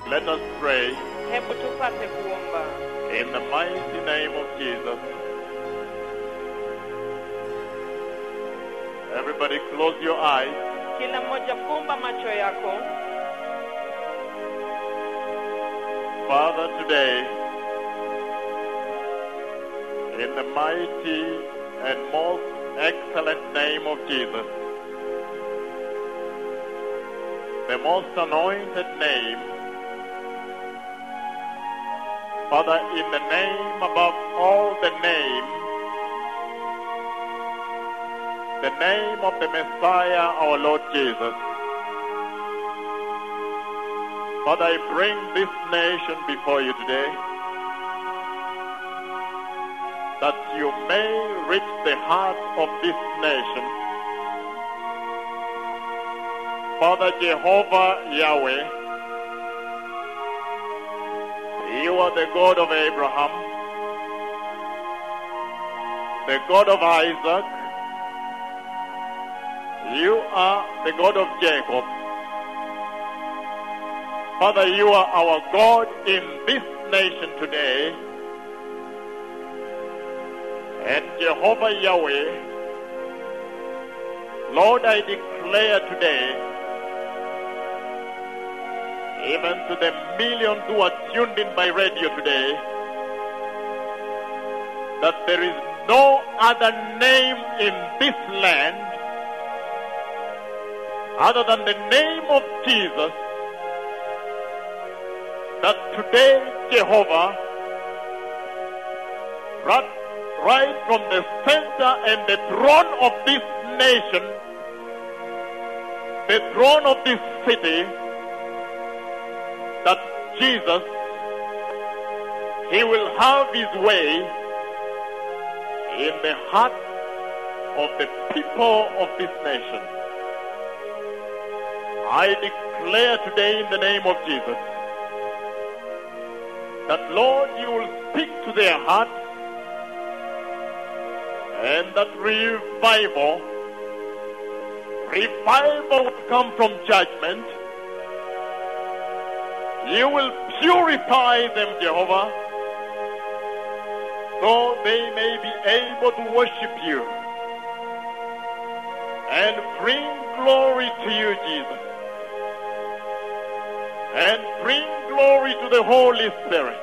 Let us pray hebu tupate kuomba in the mighty name of Jesus. Everybody close your eyes. kila mmoja fumba macho yako Father, today, in the mighty and most excellent name of Jesus, the most anointed name, Father, in the name above all the names, the name of the Messiah, our Lord Jesus. Father, I bring this nation before you today that you may reach the heart of this nation. Father Jehovah Yahweh, you are the God of Abraham, the God of Isaac, you are the God of Jacob. Father, you are our God in this nation today. And Jehovah Yahweh, Lord, I declare today, even to the millions who are tuned in by radio today, that there is no other name in this land other than the name of Jesus that today, Jehovah, right, right from the center and the throne of this nation, the throne of this city, that Jesus, He will have His way in the heart of the people of this nation. I declare today in the name of Jesus that Lord, you will speak to their hearts and that revival, revival will come from judgment. You will purify them, Jehovah, so they may be able to worship you and bring glory to you, Jesus and bring glory to the Holy Spirit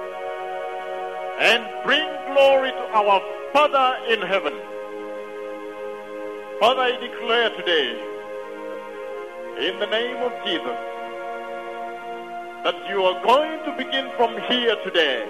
and bring glory to our Father in heaven. Father, I declare today, in the name of Jesus, that you are going to begin from here today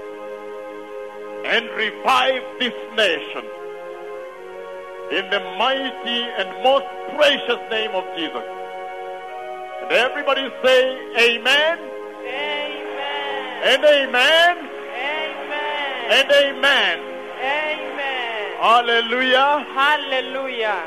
and revive this nation in the mighty and most precious name of Jesus. And everybody say amen amen and amen amen and amen. amen Hallelujah. haleluya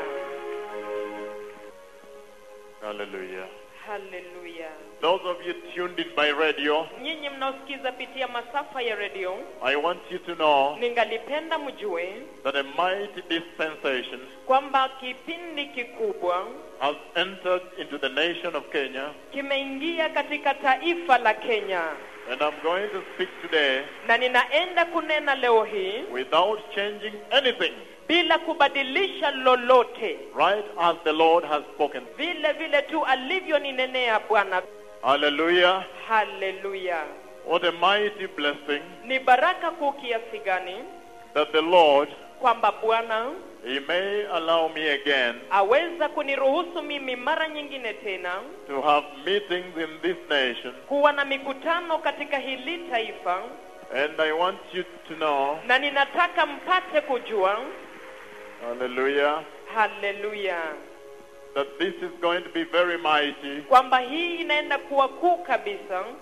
Hallelujah. haleluya Those of you tuned in by radio, nyinyi mnaosikiza pitia masafa ya redio I want you to know ningalipenda mjue that a mighty dispensation kwamba kipindi kikubwa has entered into the nation of Kenya. kimeingia katika taifa la Kenya And I'm going to speak today na ninaenda kunena leo hii without changing anything, bila kubadilisha lolote, right as the Lord has spoken. vile vile tu alivyoninenea Bwana. Hallelujah. Haleluya! What a mighty blessing Ni baraka kuu kiasi gani that the Lord, kwamba Bwana He may allow me again aweza kuniruhusu mimi mara nyingine tena to have meetings in this nation. kuwa na mikutano katika hili taifa, And I want you to know, na ninataka mpate kujua, hallelujah, haleluya, that this is going to be very mighty kwamba hii inaenda kuwa kuu kabisa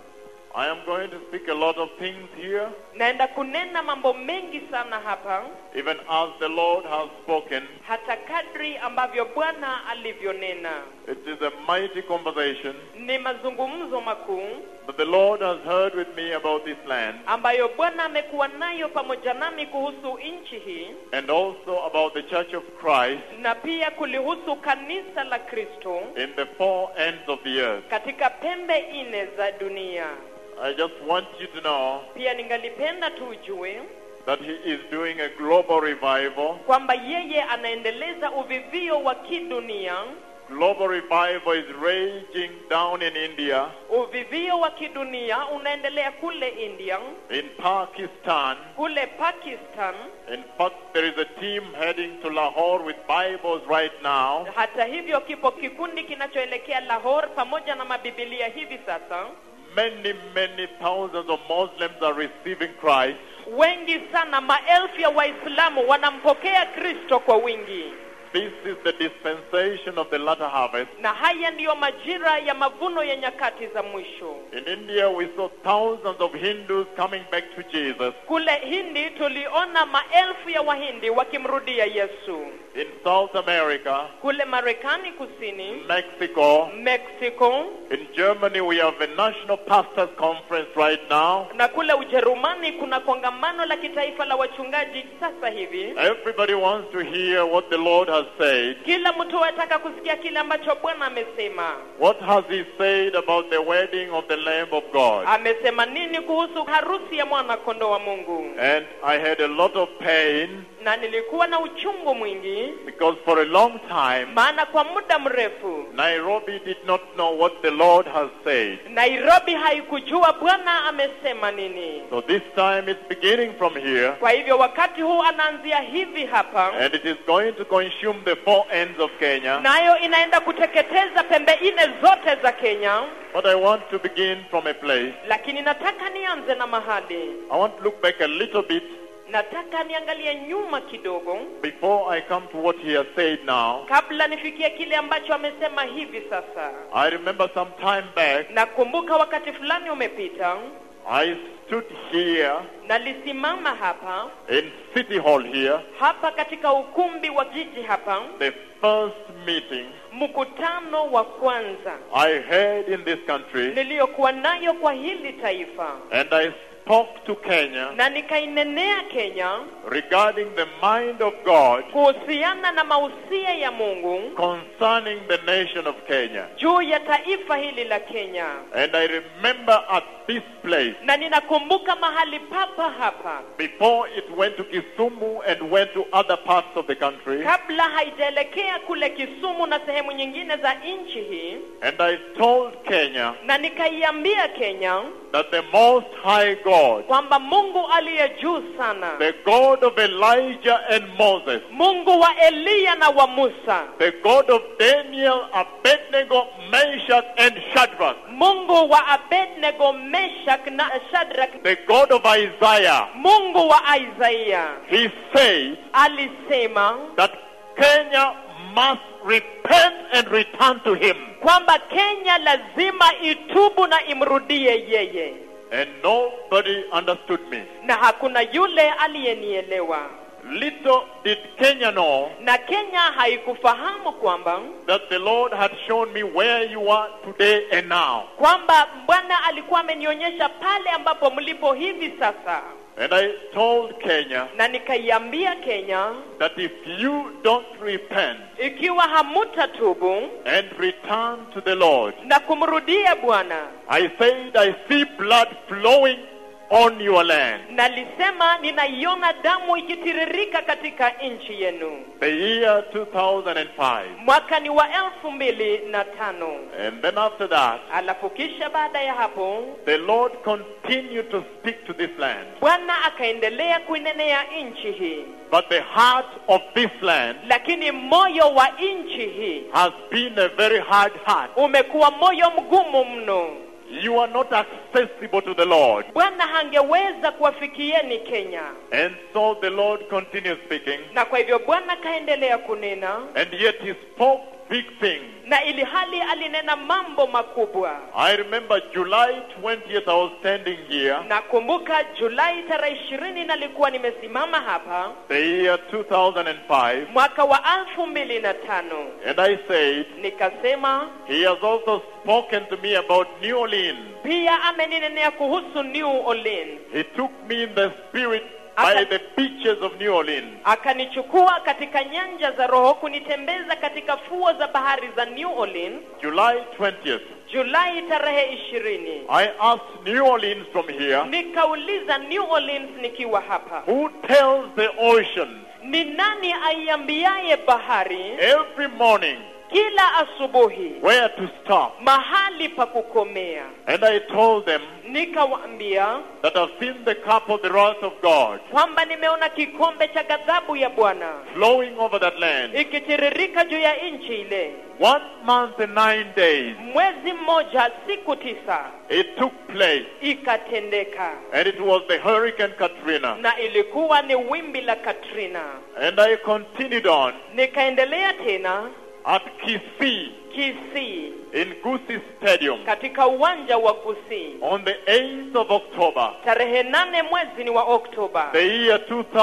I am going to speak a lot of things here, naenda kunena mambo mengi sana hapa even as the Lord has spoken. hata kadri ambavyo bwana alivyonena It is a mighty conversation ni mazungumzo makuu that the Lord has heard with me about this land ambayo bwana amekuwa nayo pamoja nami kuhusu nchi hii and also about the Church of Christ na pia kulihusu kanisa la kristo in the four ends of the earth. katika pembe nne za dunia I just want you to know pia ningalipenda tu ujue that He is doing a global revival. kwamba yeye anaendeleza uvivio wa kidunia Global revival is raging down in India, uvivio wa kidunia unaendelea kule india in Pakistan. kule pakistan In fact, there is a team heading to Lahore with Bibles right now. hata hivyo kipo kikundi kinachoelekea lahore pamoja na mabibilia hivi sasa Many, many thousands of Muslims are receiving Christ. wengi sana maelfu ya waislamu wanampokea kristo kwa wingi This is the dispensation of the latter harvest. na haya ndiyo majira ya mavuno ya nyakati za mwisho In India, we saw thousands of Hindus coming back to Jesus. kule hindi tuliona maelfu ya wahindi wakimrudia yesu In South America, kule marekani kusini Mexico, mexico in Germany, we have a national pastors conference right now. na kule ujerumani kuna kongamano la kitaifa la wachungaji sasa hivi Everybody wants to hear what the Lord has said. kila mtu ataka kusikia kile ambacho bwana amesema What has He said about the wedding of the Lamb of God? amesema nini kuhusu harusi ya mwana kondoo wa mungu And I had a lot of pain na nilikuwa na uchungu mwingi because for a long time, maana kwa muda mrefu Nairobi did not know what the Lord has said. nairobi haikujua bwana amesema nini So this time it's beginning from here, kwa hivyo wakati huu anaanzia hivi hapa and it is going to consume the four ends of Kenya. nayo inaenda kuteketeza pembe nne zote za kenya But I want to begin from a place. lakini nataka nianze na mahali I want to look back a little bit nataka niangalie nyuma kidogo before I come to what he has said now. kabla nifikie kile ambacho amesema hivi sasa I remember some time back, nakumbuka wakati fulani umepita I stood here nalisimama hapa in City Hall here, hapa katika ukumbi wa jiji hapa the first meeting mkutano wa kwanza I had in this country, niliyokuwa nayo kwa hili taifa and I spoke to Kenya na nikainenea kenya regarding the mind of God kuhusiana na mausia ya mungu concerning the nation of Kenya. juu ya taifa hili la kenya And I remember at this place, na ninakumbuka mahali papa hapa before it went to Kisumu and went to other parts of the country, kabla haijaelekea kule kisumu na sehemu nyingine za nchi hii and I told Kenya na nikaiambia kenya that the Most High God, kwamba mungu aliye juu sana the God of Elijah and Moses, mungu wa eliya na wa musa the God of Daniel, Abednego, Meshach, and Shadrach, mungu wa abednego meshak na shadrak the God of Isaiah, mungu wa isaiya he said alisema that Kenya must repent and return to him. kwamba kenya lazima itubu na imrudie yeye And nobody understood me. na hakuna yule aliyenielewa Little did Kenya know na kenya haikufahamu kwamba that the Lord had shown me where you are today and now. kwamba bwana alikuwa amenionyesha pale ambapo mlipo hivi sasa And I told Kenya na nikaiambia kenya that if you don't repent ikiwa hamutatubu and return to the Lord, na kumrudia bwana I said I see blood flowing on your land. nalisema ninaiona damu ikitiririka katika nchi yenu The year 2005. mwaka ni wa elfu mbili na tano And then after that, alafu kisha baada ya hapo the Lord continued to speak to this land. bwana akaendelea kuinenea nchi hii But the heart of this land lakini moyo wa nchi hii has been a very hard heart. umekuwa moyo mgumu mno You are not accessible to the Lord. bwana hangeweza kuwafikieni kenya And so the Lord continues speaking. na kwa hivyo bwana akaendelea kunena And yet he spoke big things. na ili hali alinena mambo makubwa I remember July 20th, I was standing here, nakumbuka julai tarehe ishirini nalikuwa nimesimama hapa the year 2005, mwaka wa elfu mbili na tano and I said, nikasema He has also spoken to me about New Orleans. pia ameninenea kuhusu new orleans He took me in the spirit by Aka- the beaches of New Orleans. akanichukua katika nyanja za roho kunitembeza katika fuo za bahari za new orleans July 20th. julai tarehe ishirini I asked New Orleans from here, nikauliza new orleans nikiwa hapa who tells the ocean ni nani aiambiaye bahari every morning kila asubuhi where to stop? mahali pa kukomea And I told them nikawaambia that I've seen the cup of the wrath of God kwamba nimeona kikombe cha ghadhabu ya bwana flowing over that land. ikitiririka juu ya nchi ile One month and nine days mwezi mmoja siku tisa it took place, ikatendeka and it was the Hurricane Katrina. na ilikuwa ni wimbi la katrina And I continued on nikaendelea tena at Kisii kisii in Gusii Stadium katika uwanja wa kusii on the 8th of October, tarehe nane mwezi ni wa oktoba the year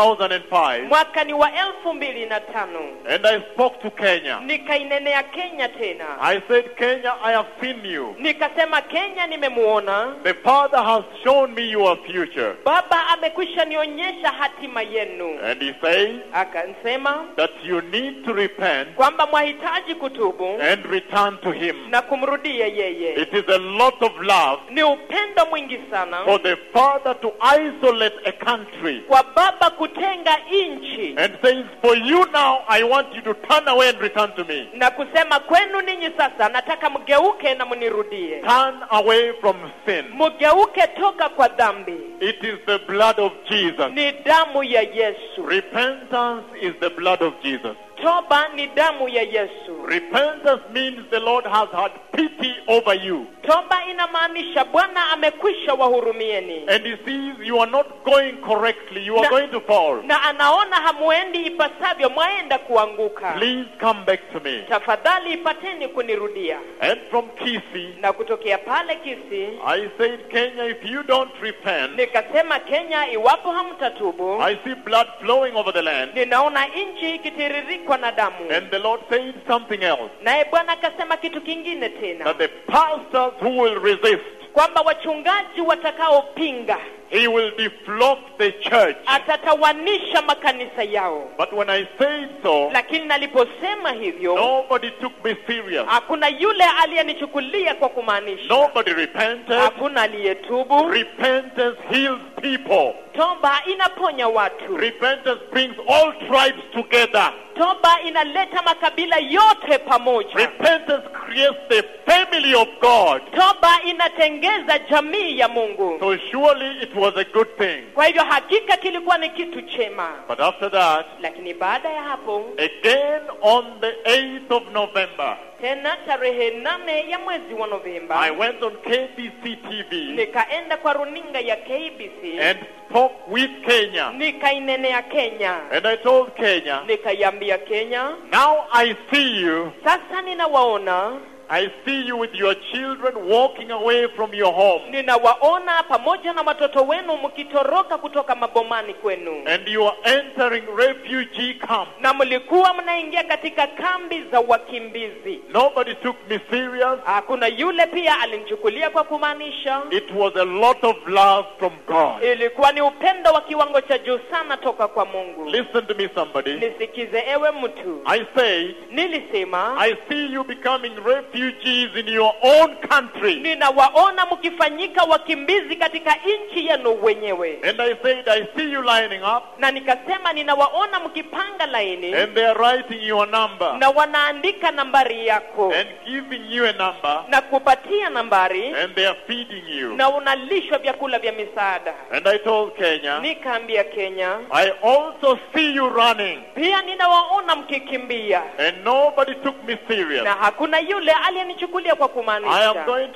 2005. mwaka ni wa elfu mbili na tano And I spoke to Kenya. nikainenea kenya tena I said, Kenya, I have seen you. nikasema kenya nimemuona The Father has shown me your future. baba amekwisha nionyesha hatima yenu And he says akasema that you need to repent kwamba mwahitaji kutubu and return to Him. na kumrudia yeye It is a lot of love ni upendo mwingi sana for the Father to isolate a country kwa baba kutenga nchi and says, For you now, I want you to turn away and return to me. na kusema kwenu ninyi sasa nataka mgeuke na mnirudie Turn away from sin. mgeuke toka kwa dhambi It is the blood of Jesus. ni damu ya yesu Repentance is the blood of Jesus. toba ni damu ya yesu Repentance means the Lord has had pity over you. toba inamaanisha bwana amekwisha wahurumieni And He sees you are not going correctly. You are Na- going to fall. na anaona hamuendi ipasavyo mwaenda kuanguka Please come back to me. tafadhali ipateni kunirudia And from Kisii, na kutokea pale kisi I said, Kenya, if you don't repent, nikasema kenya iwapo hamtatubu I see blood flowing over the land. ninaona nchi ikitiririkwa na damu And the Lord said something else. naye bwana akasema kitu kingine tena That the pastors who will resist, kwamba wachungaji watakaopinga He will deflock the church. atatawanisha makanisa yao But when I said so, lakini naliposema hivyo nobody took me serious. hakuna yule aliyenichukulia kwa kumaanisha Nobody repented. hakuna aliyetubu Repentance heals people. toba inaponya watu Repentance brings all tribes together. toba inaleta makabila yote pamoja Repentance creates the family of God. toba inatengeza jamii ya mungu So surely it was a good thing. kwa hivyo hakika kilikuwa ni kitu chema But after that, lakini baada ya hapo again on the 8th of November, tena tarehe nane ya mwezi wa I novemba went on KBC TV nikaenda kwa runinga ya kbc and spoke with Kenya. nikainenea kenya And I told Kenya, nikaiambia kenya now I see you. sasa ninawaona I see you with your children walking away from your home. ninawaona pamoja na watoto wenu mkitoroka kutoka mabomani kwenu And you are entering refugee camp. na mlikuwa mnaingia katika kambi za wakimbizi Nobody took me serious. hakuna yule pia alinichukulia kwa kumaanisha It was a lot of love from God. ilikuwa ni upendo wa kiwango cha juu sana toka kwa mungu Listen to me, somebody. nisikize ewe mtu I say, nilisema I see you becoming refugees in your own country. ninawaona mkifanyika wakimbizi katika nchi yenu wenyewe And I said, I see you lining up, na nikasema ninawaona mkipanga laini and they are writing your number na wanaandika nambari yako and giving you a number, na kupatia nambari and they are feeding you. na unalishwa vyakula vya misaada And I told Kenya, nikaambia kenya I also see you running, pia ninawaona mkikimbia and nobody took me serious. na hakuna yule aliyenichukulia kwa I am kumaanisha going to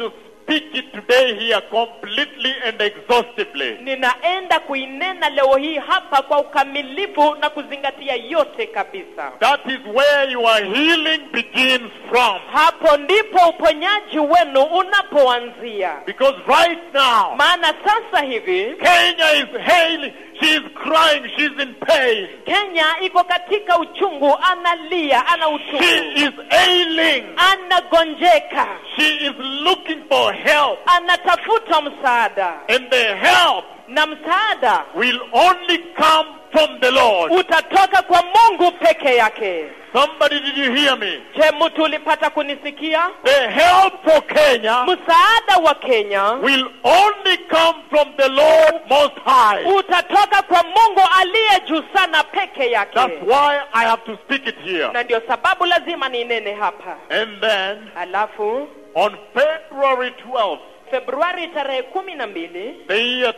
speak it today here completely and exhaustively. ninaenda kuinena leo hii hapa kwa ukamilifu na kuzingatia yote kabisa That is where your healing begins from. hapo ndipo uponyaji wenu unapoanzia Because right now, maana sasa hivi Kenya is hailing. She is crying. She's in pain. kenya iko katika uchungu analia ana She uchungu is ailing. anagonjeka She is looking for help. anatafuta msaada And the help na msaada will only come from the Lord. utatoka kwa mungu peke yake Somebody, did you hear me? je mtu ulipata kunisikia The help for Kenya msaada wa kenya will only come from the Lord Most High. utatoka kwa mungu aliye juu sana peke yake That's why I have to speak it here. na ndio sababu lazima ninene hapa And then alafu on February 12th, februari tarehe kumi na mbili the year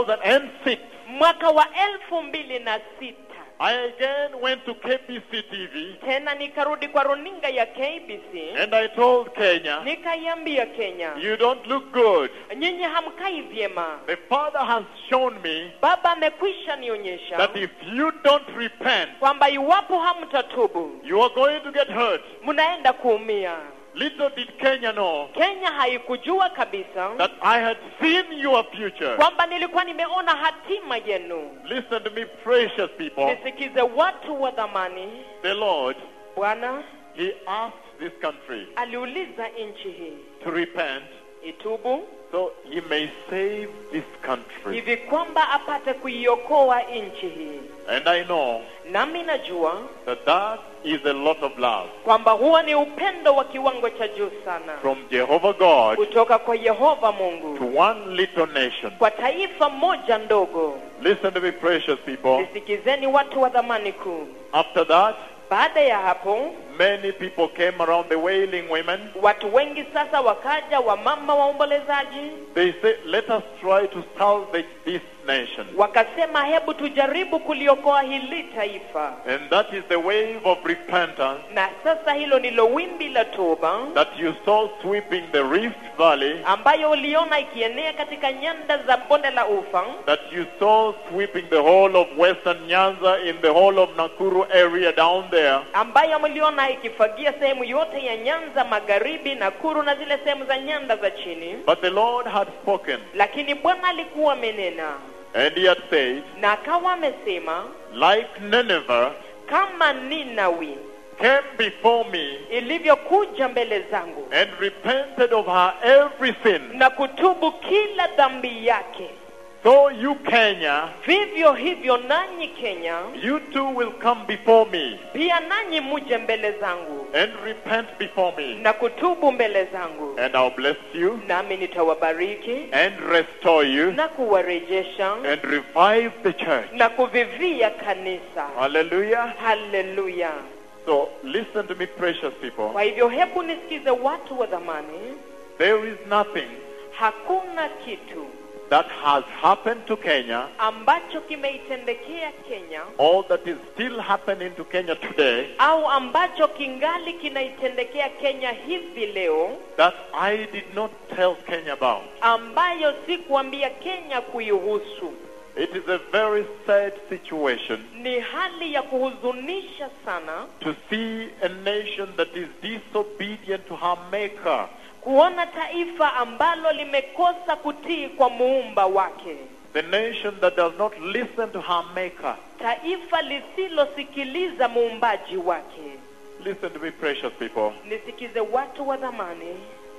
2006, mwaka wa elfu mbili na sita I again went to KBC TV tena nikarudi kwa runinga ya kbc and I told Kenya, nikaiambia kenya you don't look good. nyinyi hamkai vyema The Father has shown me baba amekwisha nionyesha that if you don't repent, kwamba iwapo hamtatubu you are going to get hurt. mnaenda kuumia Little did Kenya know kenya haikujua kabisa that I had seen your future. kwamba nilikuwa nimeona hatima yenu Listen to me, precious people. nisikize watu wa dhamani The Lord, bwana He asked this country aliuliza nchi hii to repent itubu so He may save this country. hivi kwamba apate kuiokoa nchi hii And I know nami najua that that is a lot of love kwamba huwa ni upendo wa kiwango cha juu sana from Jehovah God kutoka kwa yehova mungu to one little nation. kwa taifa moja ndogo Listen to me, precious people. lisikizeni watu wa dhamani kuu After that, baada ya hapo many people came around the wailing women. watu wengi sasa wakaja wamama waombolezaji They said, let us try to salvage this nation. wakasema hebu tujaribu kuliokoa hili taifa And that is the wave of repentance na sasa hilo ndilo wimbi la toba that you saw sweeping the Rift Valley, ambayo uliona ikienea katika nyanda za bonde la ufa that you saw sweeping the whole of Western Nyanza in the whole of Nakuru area down there. ambayo mliona ikifagia sehemu yote ya nyanza magharibi nakuru na zile sehemu za nyanda za chini But the Lord had spoken, lakini bwana alikuwa amenena and He had said, na akawa amesema like Nineveh kama ninawi came before me ilivyokuja mbele zangu and repented of her every sin, na kutubu kila dhambi yake so you, Kenya, vivyo hivyo nanyi kenya you too will come before me pia nanyi muje mbele zangu and repent before me, na kutubu mbele zangu and I'll bless you nami nitawabariki and restore you na kuwarejesha and revive the church. na kuvivia kanisa Hallelujah. haleluya So listen to me, precious people. kwa hivyo hebu nisikize watu wa dhamani There is nothing hakuna kitu that has happened to Kenya ambacho kimeitendekea kenya or that is still happening to Kenya today au ambacho kingali kinaitendekea kenya hivi leo that I did not tell Kenya about. ambayo si kuambia kenya kuihusu It is a very sad situation ni hali ya kuhuzunisha sana to see a nation that is disobedient to her maker. kuona taifa ambalo limekosa kutii kwa muumba wake The nation that does not listen to her maker. taifa lisilosikiliza muumbaji wake Listen to me, precious people. nisikize watu wa dhamani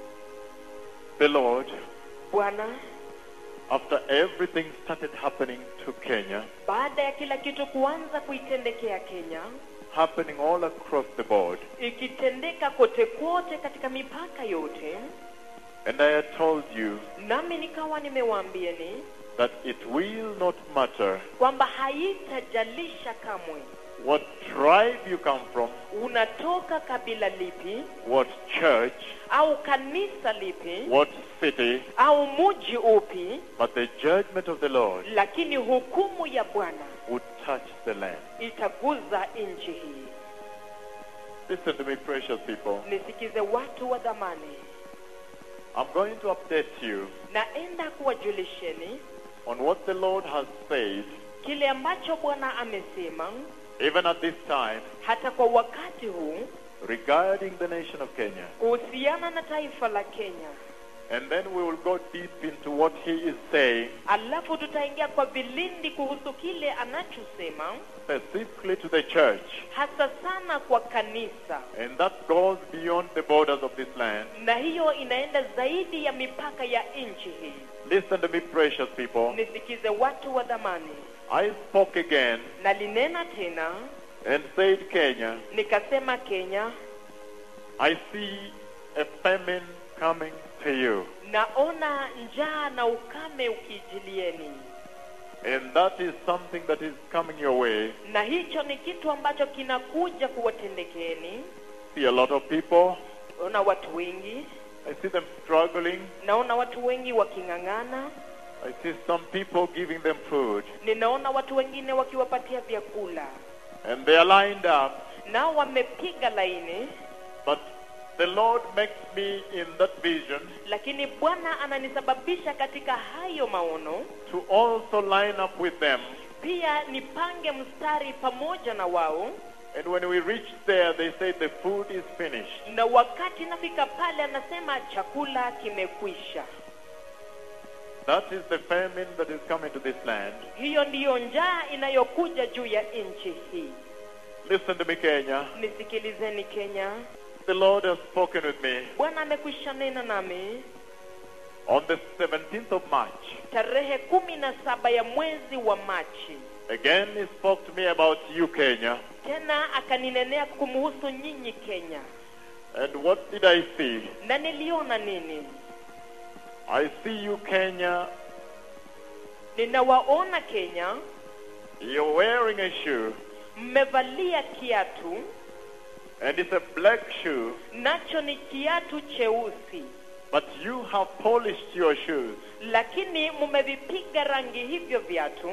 The Lord, bwana after everything started happening to Kenya, baada ya kila kitu kuanza kuitendekea kenya happening all across the board, ikitendeka kote kote katika mipaka yote and I had told you nami nikawa nimewaambieni that it will not matter kwamba haitajalisha kamwe what tribe you come from, unatoka kabila lipi what church, au kanisa lipi what city, au muji upi but the judgment of the Lord lakini hukumu ya bwana would touch the land. itaguza nchi hii Listen to me, precious people. nisikize watu wa dhamani I'm going to update you naenda kuwajulisheni on what the Lord has said, kile ambacho bwana amesema even at this time, hata kwa wakati huu regarding the nation of Kenya. kuhusiana na taifa la kenya And then we will go deep into what He is saying, alafu tutaingia kwa vilindi kuhusu kile anachosema specifically to the church. hasa sana kwa kanisa And that goes beyond the borders of this land. na hiyo inaenda zaidi ya mipaka ya nchi hii Listen to me, precious people. nisikize watu wa dhamani I spoke again nalinena tena and said, Kenya, nikasema kenya I see a famine coming to you. naona njaa na ukame ukijilieni And that is something that is coming your way. na hicho ni kitu ambacho kinakuja kuwatendekeni See a lot of people. naona watu wengi I see them struggling. naona watu wengi waking'ang'ana I see some people giving them food. ninaona watu wengine wakiwapatia vyakula And they are lined up. nao wamepiga laini But the Lord makes me in that vision lakini bwana ananisababisha katika hayo maono to also line up with them. pia nipange mstari pamoja na wao And when we reach there, they say the food is finished. na wakati nafika pale anasema chakula kimekwisha That is the famine that is coming to this land. hiyo ndiyo njaa inayokuja juu ya nchi hii Listen to me, Kenya. nisikilizeni kenya The Lord has spoken with me bwana amekwisha nena nami on the 17th of March. tarehe kumi na saba ya mwezi wa machi Again, He spoke to me about you, Kenya. tena akaninenea kumhusu nyinyi kenya And what did I see? na niliona nini I see you, Kenya. ninawaona kenya You're wearing a shoe, mmevalia kiatu and it's a black shoe, nacho ni kiatu cheusi but you have polished your shoes. lakini mmevipiga rangi hivyo viatu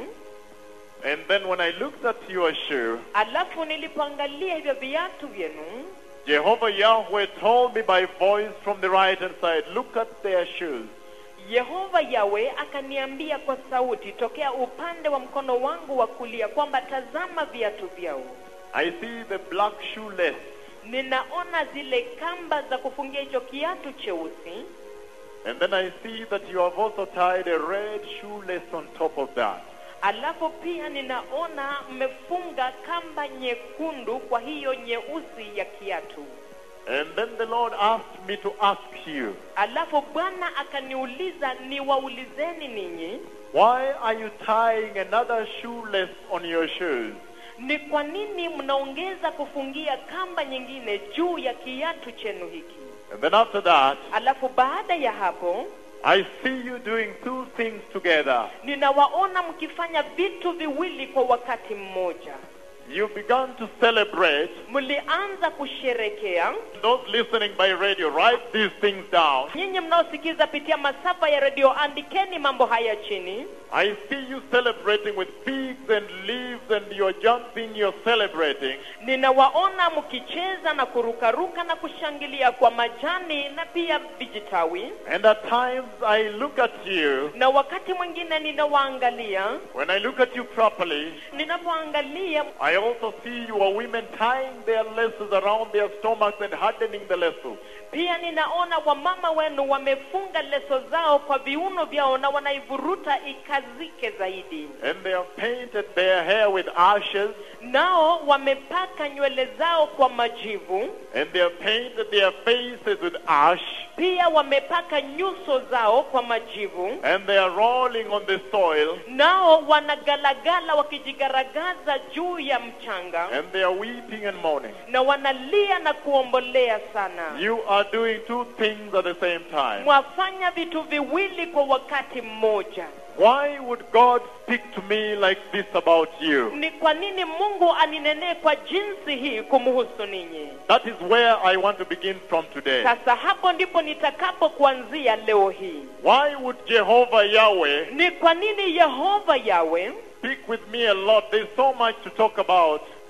And then when I looked at your shoe, alafu nilipoangalia hivyo viatu vyenu Jehovah Yahweh told me by voice from the right hand side, look at their shoes. yehova yawe akaniambia kwa sauti tokea upande wa mkono wangu wa kulia kwamba tazama viatu vyao I see the black shoelace, ninaona zile kamba za kufungia hicho kiatu cheusi and then I see that you have also tied a red shoelace on top of that. alafu pia ninaona mmefunga kamba nyekundu kwa hiyo nyeusi ya kiatu And then the Lord asked me to ask you, alafu bwana akaniuliza niwaulizeni ninyi why are you tying another shoelace on your shoes? ni kwa nini mnaongeza kufungia kamba nyingine juu ya kiatu chenu hiki And then after that, alafu baada ya hapo I see you doing two things together. ninawaona mkifanya vitu viwili kwa wakati mmoja You began to celebrate. mlianza kusherekea Those listening by radio, write these things down. nyinyi mnaosikiza pitia masafa ya redio andikeni mambo haya chini I see you celebrating with figs and leaves and you're jumping, you're celebrating. ninawaona mkicheza na kurukaruka na kushangilia kwa majani na pia vijitawi And at times I look at you. na wakati mwingine ninawaangalia When I look at you properly, ninapoangalia I also see your women tying their laces around their stomachs and hardening the laces. pia ninaona wamama wenu wamefunga leso zao kwa viuno vyao na wanaivuruta ikazike zaidi And they have painted their hair with ashes. nao wamepaka nywele zao kwa majivu And they have painted their faces with ash. pia wamepaka nyuso zao kwa majivu And they are rolling on the soil. nao wanagalagala wakijigaragaza juu ya mchanga And they are weeping and mourning. na wanalia na kuombolea sana You are doing two things at the same time. mwafanya vitu viwili kwa wakati mmoja Why would God speak to me like this about you? ni kwa nini mungu aninenee kwa jinsi hii kumhusu ninyi That is where I want to begin from today. sasa hapo ndipo nitakapo kuanzia leo hii Why would Jehovah Yahweh ni kwa nini yehova yawe speak with me a lot? There's so much to talk about.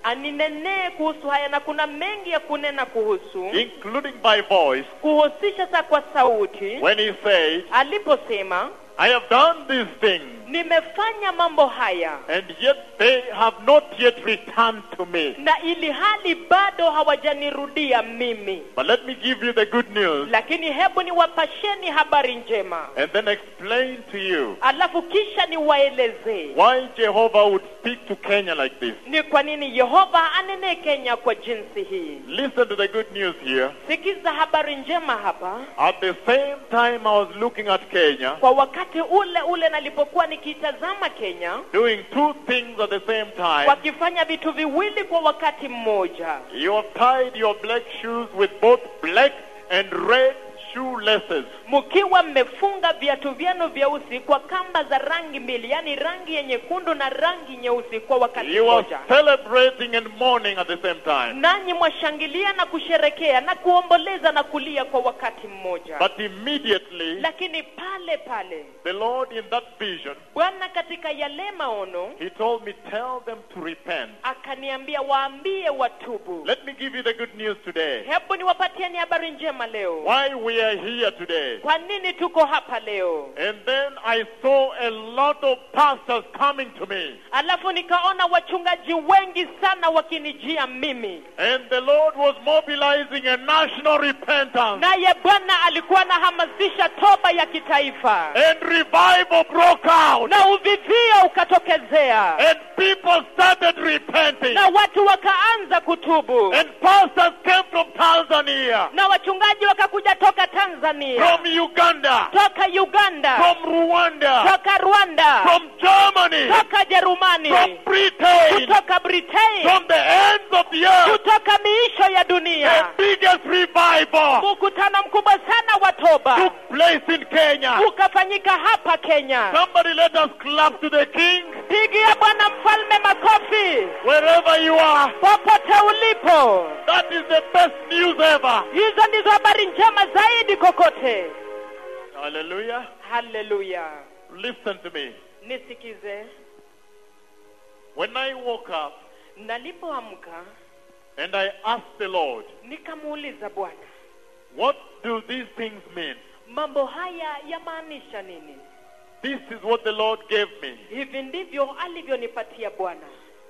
aninenee kuhusu haya na kuna mengi ya kunena kuhusu including by voice, kuhusisha sa kwa sauti when he said, aliposema I have done these things, nimefanya mambo haya and yet they have not yet returned to me. na ili hali bado hawajanirudia mimi But let me give you the good news lakini hebu niwapasheni habari njema and then explain to you alafu kisha niwaelezee why Jehovah would speak to Kenya like this. ni kwa nini yehova anenee kenya kwa jinsi hii Listen to the good news here. sikiza habari njema hapa At the same time I was looking at Kenya, kwa wakati ule ule nalipokuwa nikitazama kenya doing two things at the same time. wakifanya vitu viwili kwa wakati mmoja You have tied your black shoes with both black and red shoelaces. mkiwa mmefunga viatu vyenu vyeusi kwa kamba za rangi mbili yaani rangi ya nyekundu na rangi nyeusi kwa wakati You are mmoja celebrating and mourning at the same time. nanyi mwashangilia na kusherekea na kuomboleza na kulia kwa wakati mmoja But immediately, lakini pale pale the Lord in that vision, bwana katika yale maono He told me, tell them to repent. akaniambia waambie watubu Let me give you the good news today. hebu niwapatieni habari njema leo Why we are here today. kwa nini tuko hapa leo And then I saw a lot of pastors coming to me. alafu nikaona wachungaji wengi sana wakinijia mimi And the Lord was mobilizing a national repentance. naye bwana alikuwa anahamasisha toba ya kitaifa And revival broke out. na uvivio ukatokezea And people started repenting. na watu wakaanza kutubu And pastors came from Tanzania, na wachungaji wakakuja toka tanzania from Uganda, toka uganda from Rwanda, toka rwanda from Germany, toka jerumani from Britain, kutoka britain from the ends of the earth. kutoka miisho ya The dunia biggest revival mkutano mkubwa sana wa toba took place in Kenya. ukafanyika hapa kenya Somebody let us clap to the King pigia bwana mfalme makofi wherever you are. popote ulipo That is the best news ever. hizo ndizo habari njema zaidi kokote Hallelujah. haleluya Listen to me. nisikize When I woke up nalipoamka and I asked the Lord, nikamuuliza bwana what do these things mean? mambo haya yamaanisha nini This is what the Lord gave me. hivi ndivyo alivyonipatia bwana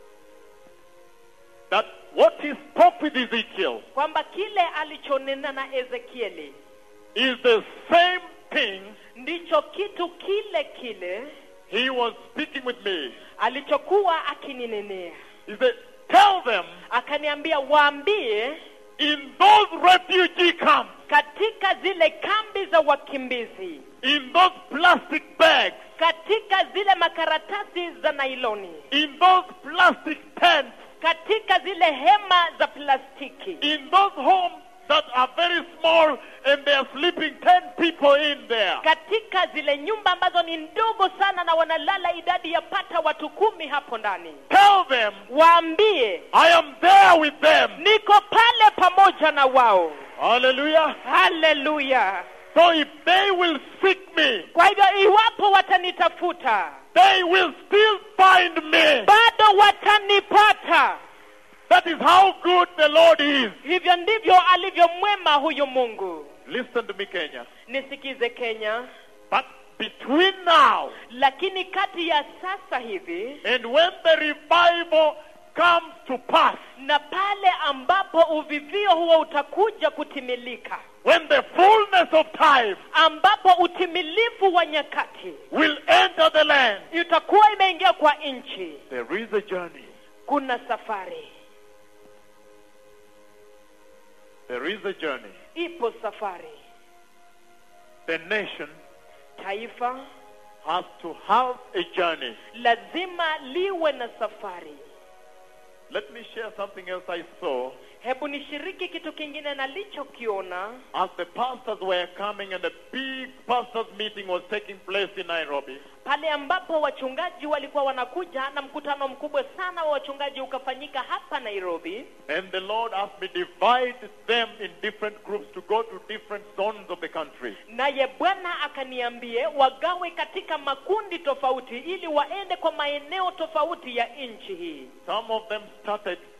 That what he spoke with Ezekiel kwamba kile alichonena na ezekieli is the same thing ndicho kitu kile kile he was speaking with me. alichokuwa akininenea He said, tell them akaniambia waambie in those refugee camps, katika zile kambi za wakimbizi in those plastic bags, katika zile makaratasi za nailoni in those plastic tents, katika zile hema za plastiki in those homes that are very small and they are sleeping 10 people in there. katika zile nyumba ambazo ni ndogo sana na wanalala idadi ya pata watu kumi hapo ndani Tell them waambie I am there with them. niko pale pamoja na wao Hallelujah. haleluya So if they will seek me, kwa hivyo iwapo watanitafuta they will still find me. bado watanipata That is how good the Lord is. hivyo ndivyo alivyo mwema huyu mungu Listen to me, Kenya. nisikize kenya But between now lakini kati ya sasa hivi and when the revival comes to pass, na pale ambapo uvivio huo utakuja kutimilika when the fullness of time ambapo utimilifu wa nyakati will enter the land, itakuwa imeingia kwa nchi there is a journey. kuna safari There is a journey. ipo safari The nation taifa has to have a journey. lazima liwe na safari Let me share something else I saw hebu nishiriki kitu kingine nalichokiona as the pastors were coming and a big pastors meeting was taking place in Nairobi. pale ambapo wachungaji walikuwa wanakuja na mkutano mkubwa sana wa wachungaji ukafanyika hapa nairobi And the Lord asked me divide them in different groups to go to different zones of the country. naye bwana akaniambie wagawe katika makundi tofauti ili waende kwa maeneo tofauti ya nchi hii Some of them started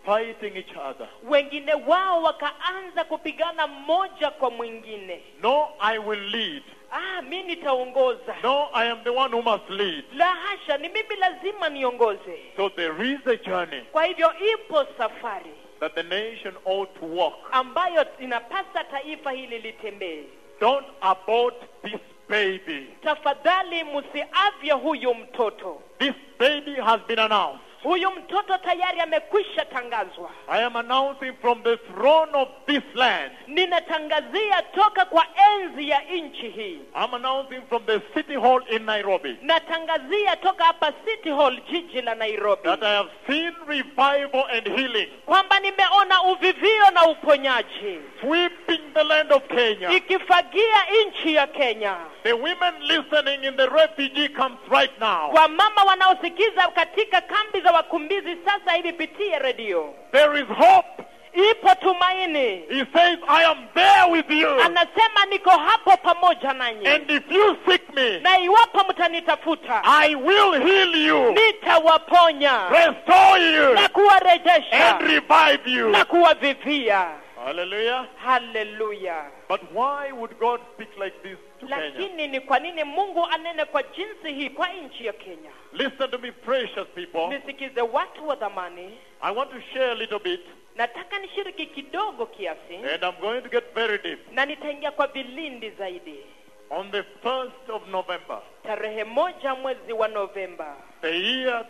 fighting each other. wengine wao wakaanza kupigana mmoja kwa mwingine No, I will lead. ah mi nitaongoza No, I am the one who must lead. la hasha ni mimi lazima niongoze So there is a journey kwa hivyo ipo safari that the nation ought to walk. ambayo inapasa taifa hili litembee Don't abort this baby. tafadhali msiavye huyu mtoto This baby has been announced. huyu mtoto tayari amekwisha tangazwa I am announcing from the throne of this land. ninatangazia toka kwa enzi ya nchi hii I'm announcing from the city hall in Nairobi natangazia toka hapa city hall jiji la nairobi that I have seen revival and healing kwamba nimeona uvivio na uponyaji sweeping the land of Kenya. ikifagia nchi ya kenya The women listening in the refugee camps right now. kwa mama wanaosikiza katika kambi za wakimbizi sasa hivi pitie redio There is hope. ipo tumaini He says, I am there with you. anasema niko hapo pamoja nanyi And if you seek me, na iwapo mtanitafuta I will heal you, nitawaponya restore you, na kuwarejesha and revive you. na kuwavivia Hallelujah. haleluya But why would God speak like this to Kenya? lakini ni kwa nini mungu anene kwa jinsi hii kwa nchi ya kenya Listen to me, precious people. nisikize watu wa dhamani I want to share a little bit, nataka nishiriki kidogo kiasi and I'm going to get very deep. na nitaingia kwa vilindi zaidi On the 1st of November, tarehe moja mwezi wa novemba the year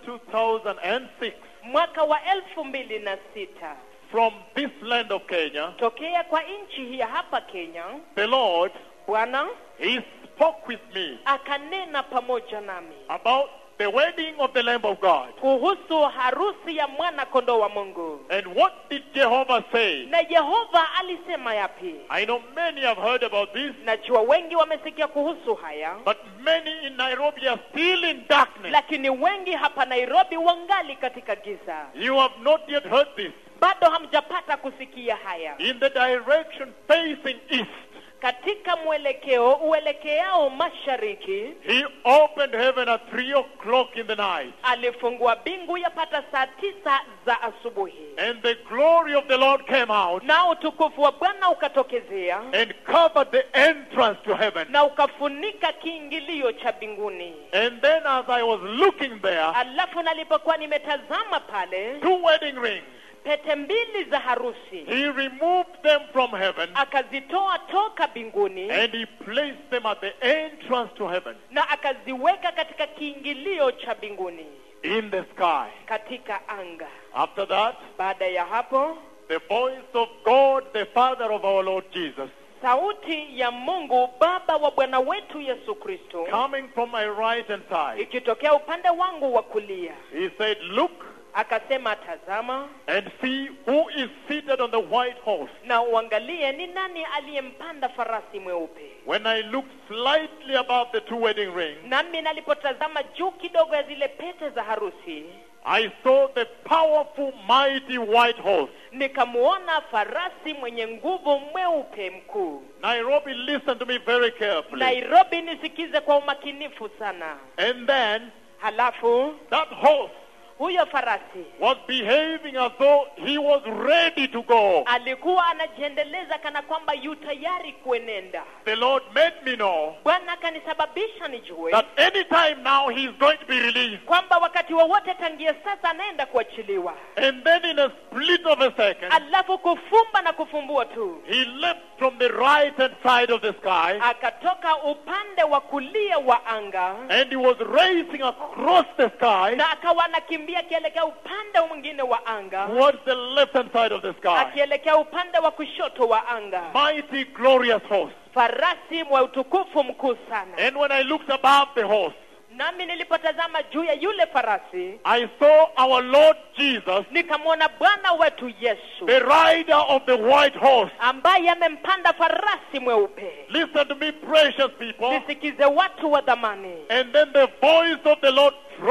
2006, mwaka wa elfu mbili na sita from this land of Kenya, tokea kwa nchi hii ya hapa kenya the Lord, bwana He spoke with me akanena pamoja nami about the wedding of the Lamb of God. kuhusu harusi ya mwana kondoo wa mungu And what did Jehovah say? na yehova alisema yapi I know many have heard about this, najua wengi wamesikia kuhusu haya but many in Nairobi are still in darkness. lakini wengi hapa nairobi wangali katika giza You have not yet heard this. bado hamjapata kusikia haya In the direction facing east, katika mwelekeo uelekeao mashariki He opened heaven at 3 o'clock in the night. alifungua bingu yapata saa tisa za asubuhi And the glory of the Lord came out na utukufu wa bwana ukatokezea and covered the entrance to heaven. na ukafunika kiingilio cha mbinguni And then as I was looking there, alafu nalipokuwa nimetazama pale two wedding rings, pete mbili za harusi He removed them from heaven akazitoa toka mbinguni and He placed them at the entrance to heaven na akaziweka katika kiingilio cha mbinguni in the sky. katika anga After that, baada ya hapo the voice of God, the Father of our Lord Jesus, sauti ya mungu baba wa bwana wetu yesu kristo coming from my right hand side, ikitokea upande wangu wa kulia He said, Look akasema tazama and see who is seated on the white horse. na uangalie ni nani aliyempanda farasi mweupe When I looked slightly above the two wedding rings, nami nalipotazama juu kidogo ya zile pete za harusi I saw the powerful, mighty white horse. nikamuona farasi mwenye nguvu mweupe mkuu Nairobi, listen to me very carefully. nairobi nisikize kwa umakinifu sana And then halafu that horse huyo farasi was behaving as though he was ready to go. alikuwa anajiendeleza kana kwamba yu tayari kuenenda The Lord made me know bwana akanisababisha nijue that any time now he is going to be released. kwamba wakati wowote tangia sasa anaenda kuachiliwa And then in a split of a second, alafu kufumba na kufumbua tu he left from the right hand side of the sky akatoka upande wa kulia wa anga and he was racing across the sky na akawa anakimbia akielekea upande mwingine wa anga towards the left hand side of the sky. akielekea upande wa kushoto wa anga Mighty, glorious horse. farasi mwa utukufu mkuu sana And when I looked above the horse, nami nilipotazama juu ya yule farasi I saw our Lord Jesus, nikamwona bwana wetu yesu the rider of the white horse. ambaye amempanda farasi mweupe Listen to me, precious people. nisikize watu wa dhamani And then the voice of the Lord from the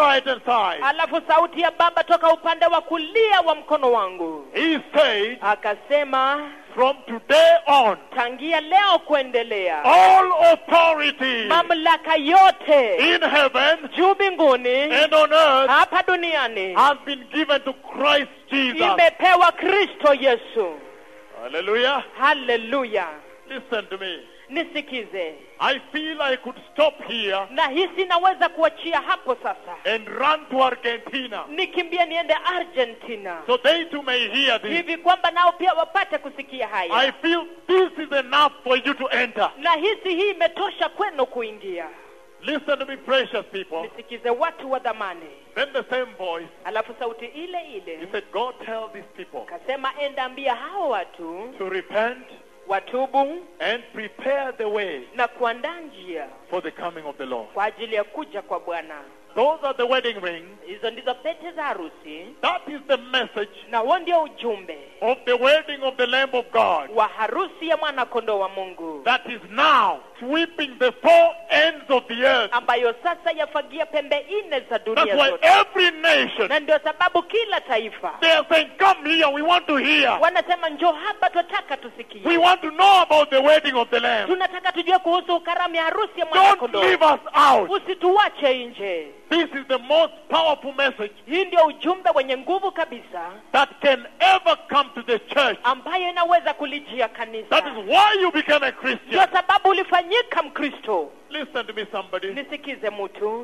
right hand side. alafu sauti ya baba toka upande wa kulia wa mkono wangu He said, akasema from today on, tangia leo kuendelea all authority mamlaka yote in heaven juu mbinguni and on earth hapa duniani has been given to Christ Jesus. imepewa kristo yesu Hallelujah. haleluya Listen to me. nisikize I feel I could stop here na hisi naweza kuachia hapo sasa and run to Argentina nikimbie niende argentina so they too may hear this. hivi kwamba nao pia wapate kusikia haya I feel this is enough for you to enter. na hisi hii imetosha kwenu kuingia Listen to me, precious people. nisikize watu wa dhamani Then the same voice, alafu sauti ile he ile said, Go tell these people kasema enda ambia hao watu to repent watubu and prepare the way na kuandaa njia for the coming of the Lord. kwa ajili ya kuja kwa bwana Those are the wedding rings. hizo ndizo pete za harusi That is the message na huo ndio ujumbe of the wedding of the Lamb of God wa harusi ya mwana kondoo wa mungu that is now sweeping the four ends of the earth. ambayo sasa yafagia pembe nne za That's dunia why zote every nation, na ndio sababu kila taifa they are saying, Come here, we want to hear. wanasema njoo hapa twataka tusikie We want to know about the wedding of the Lamb. tunataka tujue kuhusu karamu ya harusi ya mwana Don't kondoo leave us out. usituache nje This is the most powerful message hii ndio ujumbe wenye nguvu kabisa that can ever come to the church. ambayo inaweza kulijia That kanisa is why you became a ndio Christian. sababu ulifanyika mkristo Listen to me, somebody. nisikize mtu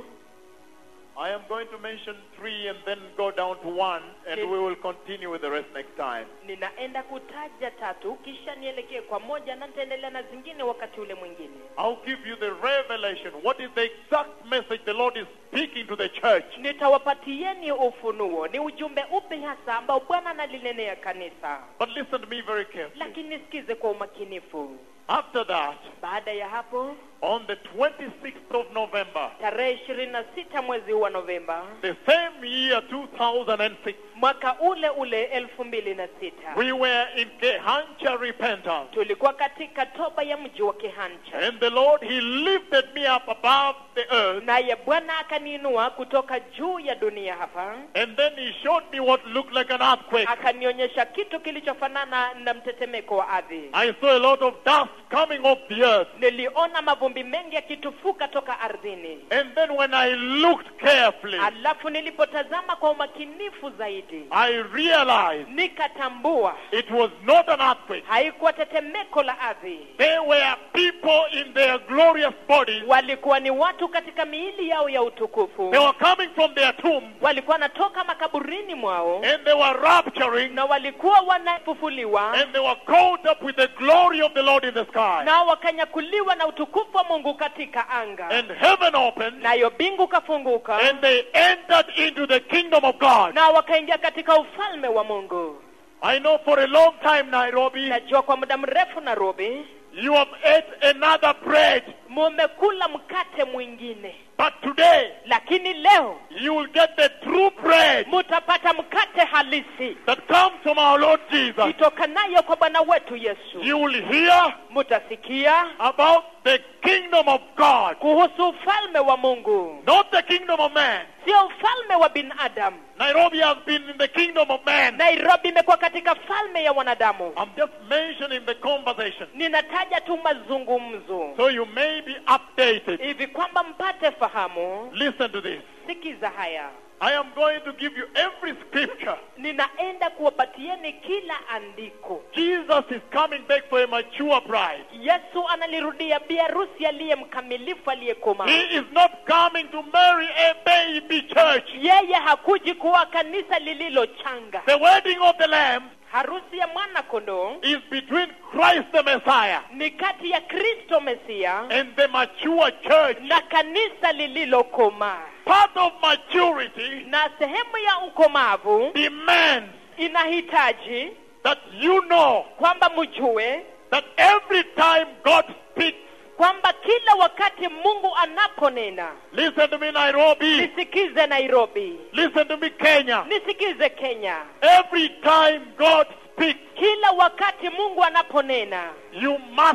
I am going to mention three and then go down to one, and we will continue with the rest next time. ninaenda kutaja tatu kisha nielekee kwa moja na nitaendelea na zingine wakati ule mwingine I'll give you the revelation. What is the exact message the Lord is speaking to the church? nitawapatieni ufunuo ni ujumbe upi hasa ambao bwana analinenea kanisa But listen to me very carefully. lakini nisikize kwa umakinifu After that, baada ya hapo on the 26th of November, tarehe ishirini na sita mwezi huu wa novemba the same year 2006, mwaka ule ule elfu mbili na sita we were in Kehancha repentance. tulikuwa katika toba ya mji wa kihancha And the Lord, He lifted me up above the earth. naye bwana akaniinua kutoka juu ya dunia hapa And then He showed me what looked like an earthquake. akanionyesha kitu kilichofanana na mtetemeko wa ardhi I saw a lot of dust coming off the earth. niliona mavumbi mengi yakitufuka toka ardhini And then when I looked carefully, alafu nilipotazama kwa umakinifu zaidi I realized nikatambua it was not an earthquake. haikuwa tetemeko la ardhi They were people in their glorious bodies. walikuwa ni watu katika miili yao ya utukufu They were coming from their tombs walikuwa wanatoka makaburini mwao and they were rapturing na walikuwa wanafufuliwa and they were caught up with the glory of the Lord in the sky. nao wakanyakuliwa na utukufu wa mungu katika anga And heaven opened nayo bingu kafunguka and they entered into the kingdom of God. na wakaingia katika ufalme wa mungu I know for a long time, Nairobi, najua kwa muda mrefu nairobi you have ate another bread. mumekula mkate mwingine But today, lakini leo you will get the true bread mutapata mkate halisi that comes from our Lord Jesus. itokanayo kwa bwana wetu yesu You will hear mutasikia about the kingdom of God, kuhusu ufalme wa mungu not the kingdom of man. sio ufalme wa binadamu Nairobi has been in the kingdom of man. nairobi imekuwa katika falme ya wanadamu I'm just mentioning the conversation ninataja tu mazungumzo so you may be updated. hivi kwamba mpate fahamu Listen to this. sikiza haya I am going to give you every scripture. ninaenda kuwapatieni kila andiko Jesus is coming back for a mature bride. yesu analirudia biarusi aliye mkamilifu aliyekomaa He is not coming to marry a baby church. yeye hakuji kuwa kanisa lililochanga The wedding of the Lamb harusi ya mwana kondoo is between Christ the Messiah ni kati ya kristo mesia and the mature church. na kanisa lililokomaa Part of maturity na sehemu ya ukomavu demands inahitaji that you know kwamba mjue that every time God speaks, kwamba kila wakati mungu anaponena listen to me, Nairobi, nisikize nairobi listen to me, Kenya. nisikize kenya Every time God speaks, kila wakati mungu anaponena you must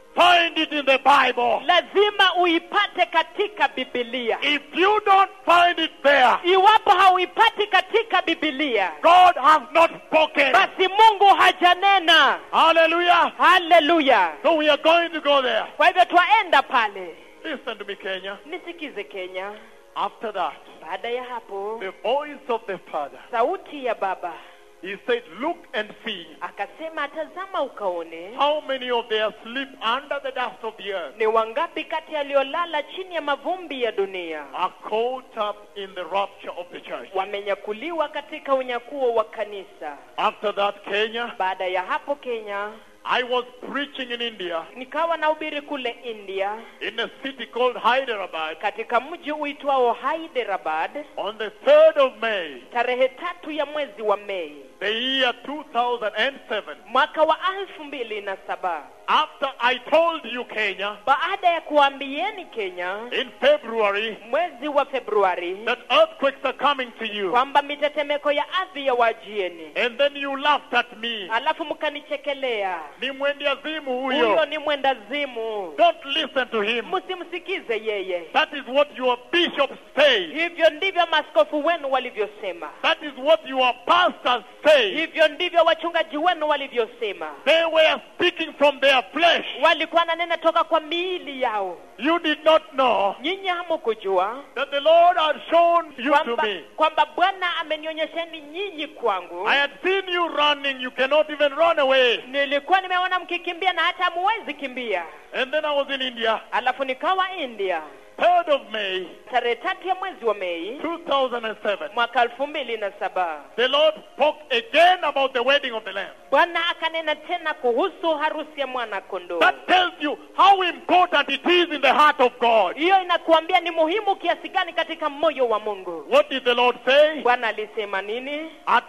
find it in the Bible. lazima uipate katika bibilia If you don't find it there, iwapo hauipati katika bibilia God has not spoken. basi mungu hajanena Hallelujah. haleluya So we are going to go there. kwa hivyo twaenda pale Listen to me, Kenya. nisikize kenya After that, baada ya hapo the voice of the Father, sauti ya baba he said, Look and see akasema tazama ukaone how many of they are asleep under the dust of the earth ni wangapi kati yaliyolala chini ya mavumbi ya dunia are caught up in the rapture of the church. wamenyakuliwa katika unyakuo wa kanisa After that, Kenya, baada ya hapo kenya I was preaching in India nikawa nahubiri kule india in a city called Hyderabad katika mji uitwao hyderabad on the 3rd of May, tarehe tatu ya mwezi wa mei the year 2007. mwaka wa elfu mbili na saba After I told you, Kenya, baada ya kuambieni kenya in February, mwezi wa februari that earthquakes are coming to you. kwamba mitetemeko ya ardhi ya wajieni And then you laughed at me. alafu mkanichekelea Ni mwendiazimu huyo huyo. ni mwendazimu Don't listen to him. msimsikize yeye That is what your bishops say. hivyo ndivyo maaskofu wenu walivyosema That is what your pastors say. hivyo ndivyo wachungaji wenu walivyosema They were speaking from their flesh. walikuwa nanena toka kwa miili yao You did not know nyinyi hamukujua that the Lord had shown you to kwamba me. kwamba bwana amenionyesheni nyinyi kwangu I had seen you running. You cannot even run away. nilikuwa nimeona mkikimbia na hata hamuwezi kimbia And then I was in India, alafu nikawa india 3rd of May, tarehe tatu ya mwezi wa mei 2007. mwaka elfu mbili na saba The Lord spoke again about the wedding of the Lamb. bwana akanena tena kuhusu harusi ya mwana kondoo That tells you how important it is in the heart of God. hiyo inakuambia ni muhimu kiasi gani katika moyo wa mungu What did the Lord say? bwana alisema nini At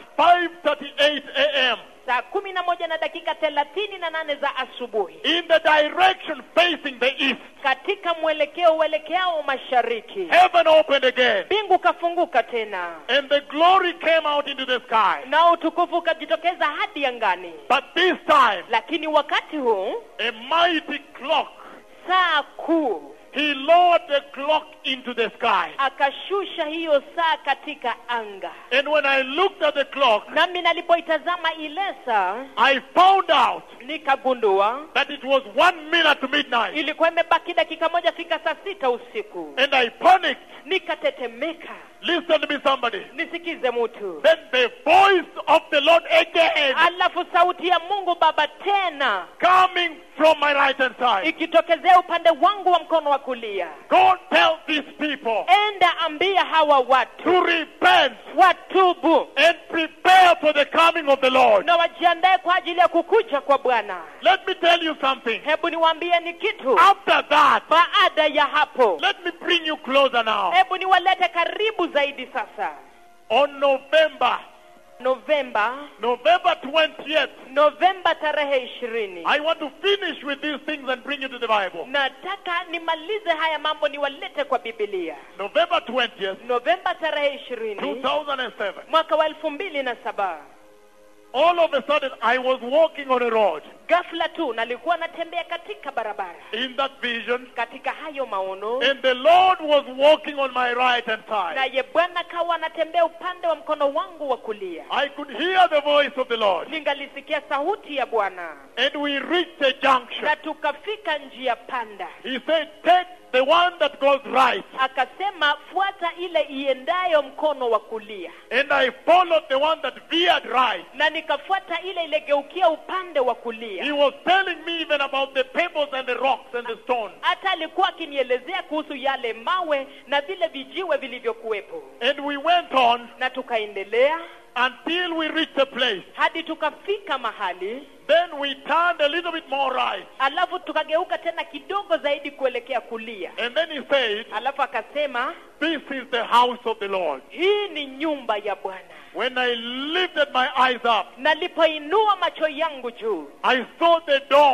5:38 a.m. saa kumi na moja na dakika thelathini na nane za asubuhi in the direction facing the east, katika mwelekeo uelekeao mashariki heaven opened again, mbingu kafunguka tena and the glory came out into the sky. na utukufu ukajitokeza hadi angani But this time, lakini wakati huu a mighty clock, saa kuu he lowered the clock into the sky. akashusha hiyo saa katika anga And when I looked at the clock, nami nalipoitazama ile saa I found out nikagundua that it was one minute to midnight. ilikuwa imebaki dakika moja fika saa sita usiku And I panicked. nikatetemeka Listen to me, somebody. nisikize mtu Then the voice of the Lord again alafu sauti ya mungu baba tena coming from my right hand side. ikitokezea upande wangu wa mkono wa kulia Go tell these people enda ambia hawa watu to repent watubu and prepare for the coming of the Lord. na wajiandae kwa ajili ya kukuja kwa bwana Let me tell you something. hebu niwaambie ni kitu After that, baada ya hapo let me bring you closer now. hebu niwalete karibu zaidi sasa On November, novemba November 20th, novemba tarehe ishirini I want to finish with these things and bring you to the Bible. nataka nimalize haya mambo niwalete kwa bibilia November 20th, novemba tarehe ishirini 2007. mwaka wa elfu mbili na saba All of a sudden, I was walking on a road. ghafla tu nalikuwa natembea katika barabara In that vision, katika hayo maono and the Lord was walking on my right hand side. naye bwana kawa anatembea upande wa mkono wangu wa kulia I could hear the voice of the Lord. ningalisikia sauti ya bwana And we reached a junction. na tukafika njia panda He said, Take the one that goes right. akasema fuata ile iendayo mkono wa kulia And I followed the one that veered right. na nikafuata ile ilegeukia upande wa kulia He was telling me even about the pebbles and the rocks and the stones. hata alikuwa akinielezea kuhusu yale mawe na vile vijiwe vilivyokuwepo And we went on na tukaendelea until we reached a place. hadi tukafika mahali Then we turned a little bit more right. alafu tukageuka tena kidogo zaidi kuelekea kulia And then he said, alafu akasema This is the house of the Lord. hii ni nyumba ya bwana When I lifted my eyes up, nalipoinua macho yangu juu I saw the dome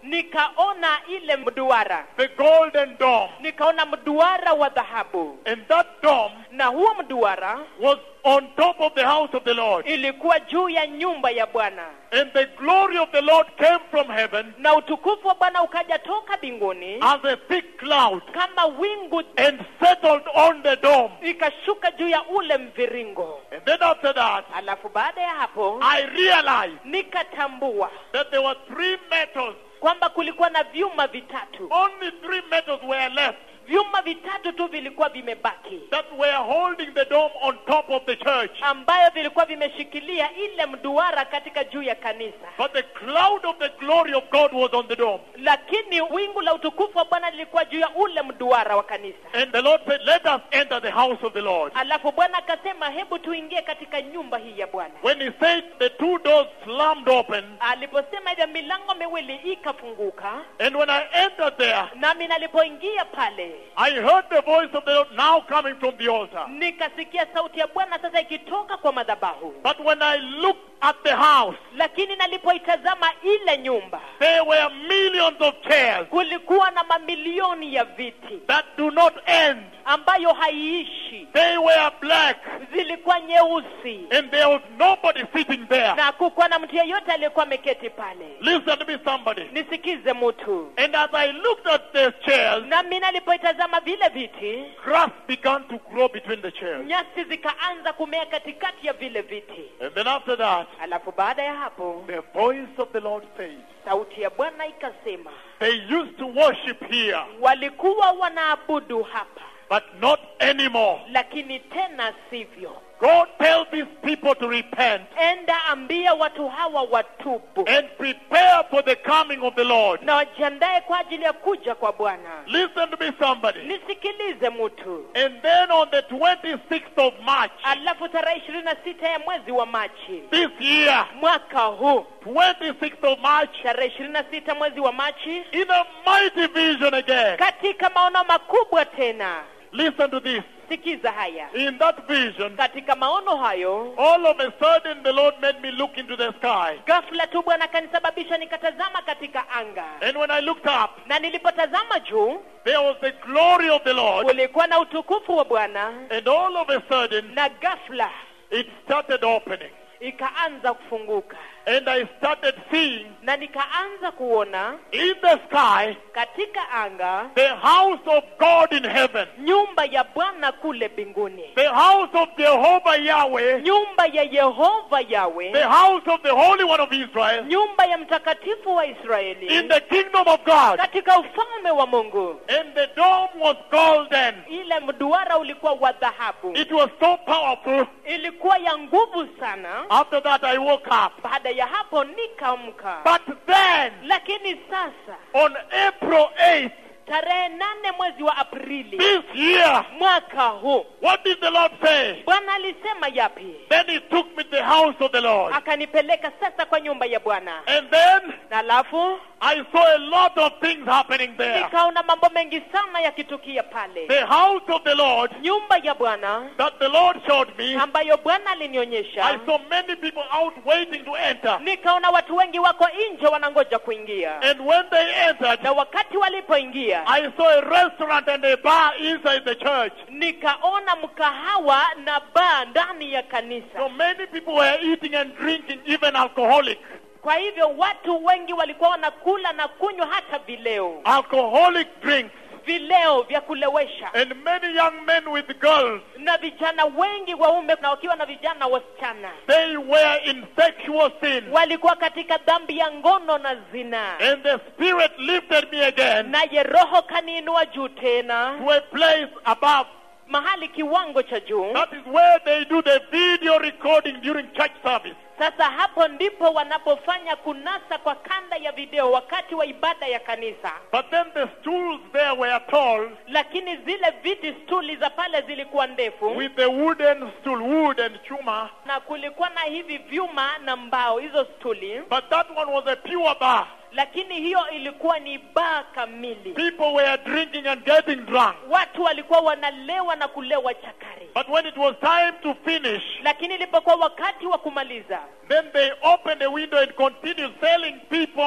nikaona ile mduara the golden dome. nikaona mduara wa dhahabu And that dome na huo mduara was on top of the house of the Lord. ilikuwa juu ya nyumba ya bwana And the glory of the Lord came from heaven na utukufu wa bwana ukaja toka mbinguni as a thick cloud kama wingu and settled on the dome. ikashuka juu ya ule mviringo And then after that, alafu baada ya hapo I realized nikatambua that there were three metals. kwamba kulikuwa na vyuma vitatu Only three metals were left vyuma vitatu tu vilikuwa vimebaki that were holding the dome on top of the church. ambayo vilikuwa vimeshikilia ile mduara katika juu ya kanisa But the cloud of the glory of God was on the dome. lakini wingu la utukufu wa bwana lilikuwa juu ya ule mduara wa kanisa And the Lord said, Let us enter the house of the Lord. alafu bwana akasema hebu tuingie katika nyumba hii ya bwana When he said the two doors slammed open, aliposema hivyo milango miwili ikafunguka and when I entered there, nami nalipoingia pale I heard the voice of the Lord now coming from the altar. nikasikia sauti ya bwana sasa ikitoka kwa madhabahu But when I looked at the house, lakini nalipoitazama ile nyumba there were millions of chairs kulikuwa na mamilioni ya viti that do not end. ambayo haiishi They were black, zilikuwa nyeusi and there was nobody sitting there. na kukuwa na mtu yeyote aliyekuwa ameketi pale Listen to me, somebody. nisikize mtu And as I looked at the chairs, nami nalipoitazama vile viti grass began to grow between the chairs. nyasi zikaanza kumea katikati ya vile viti And then after that, alafu baada ya hapo the voice of the Lord said, sauti ya bwana ikasema They used to worship here, walikuwa wanaabudu hapa but not anymore. lakini tena sivyo Go tell these people to repent enda ambia watu hawa watubu and prepare for the coming of the Lord. na wajiandae kwa ajili ya kuja kwa bwana Listen to me, somebody. nisikilize mtu And then on the 26th of March alafu tarehe ishirini na sita ya mwezi wa machi this year, mwaka huu 26th of March, tarehe ishirini na sita mwezi wa machi in a mighty vision again. katika maono makubwa tena Listen to this. sikiza haya In that vision, katika maono hayo all of a sudden the Lord made me look into the sky. ghafla tu bwana akanisababisha nikatazama katika anga And when I looked up, na nilipotazama juu there was the glory of the Lord. kulikuwa na utukufu wa bwana And all of a sudden, na ghafla it started opening. ikaanza kufunguka And I started seeing na nikaanza kuona in the sky katika anga the house of God in heaven, nyumba ya bwana kule mbinguni the house of Jehovah Yahweh, nyumba ya yehova yawe the house of the Holy One of Israel, nyumba ya mtakatifu wa israeli in the kingdom of God. katika ufalme wa mungu And the dome was golden. ile mduara ulikuwa wa dhahabu It was so powerful. ilikuwa ya nguvu sana After that, I woke up. baada ya hapo nikaamka But then, lakini sasa on April 8th tarehe nane mwezi wa aprili this year, mwaka huu what did the Lord say? bwana alisema yapi Then He took me to the house of the Lord. akanipeleka sasa kwa nyumba ya bwana And then na alafu I saw a lot of things happening there. nikaona mambo mengi sana yakitukia pale The house of the Lord nyumba ya bwana that the Lord showed me, ambayo bwana I alinionyesha saw many people out waiting to enter. nikaona watu wengi wako nje wanangoja kuingia And when they entered, na wakati walipoingia I saw a restaurant and a bar inside the church. nikaona mkahawa na baa ndani ya kanisa So many people were eating and drinking, even alcoholic. kwa hivyo watu wengi walikuwa wanakula na kunywa hata vileo Alcoholic drinks. vileo vya kulewesha And many young men with girls, na vijana wengi waume na wakiwa na vijana wasichana they were in sexual sin. walikuwa katika dhambi ya ngono na zinaa And the Spirit lifted me again naye roho kaniinua juu tena to a place above. mahali kiwango cha juu That is where they do the video recording during church service. sasa hapo ndipo wanapofanya kunasa kwa kanda ya video wakati wa ibada ya kanisa But then the stools there were tall lakini zile viti stuli za pale zilikuwa ndefu with the wooden stool, wood and chuma. na kulikuwa na hivi vyuma na mbao hizo stuli But that one was a pure bar. lakini hiyo ilikuwa ni baa kamili People were drinking and getting drunk. watu walikuwa wanalewa na kulewa chakari But when it was time to finish, lakini ilipokuwa wakati wa kumaliza then they opened the window and continued selling people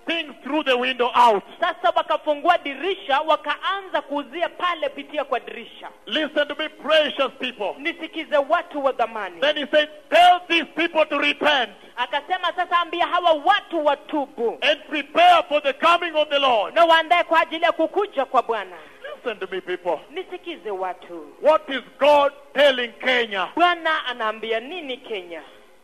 things through the window out. sasa wakafungua dirisha wakaanza kuuzia pale pitia kwa dirisha Listen to me, precious people. nisikize watu wa dhamani Then he said, Tell these people to repent akasema sasa ambia hawa watu watubu and prepare for the coming of the Lord. na waandae kwa ajili ya kukuja kwa bwana Listen to me, people. nisikize watu What is God telling Kenya? bwana anaambia nini kenya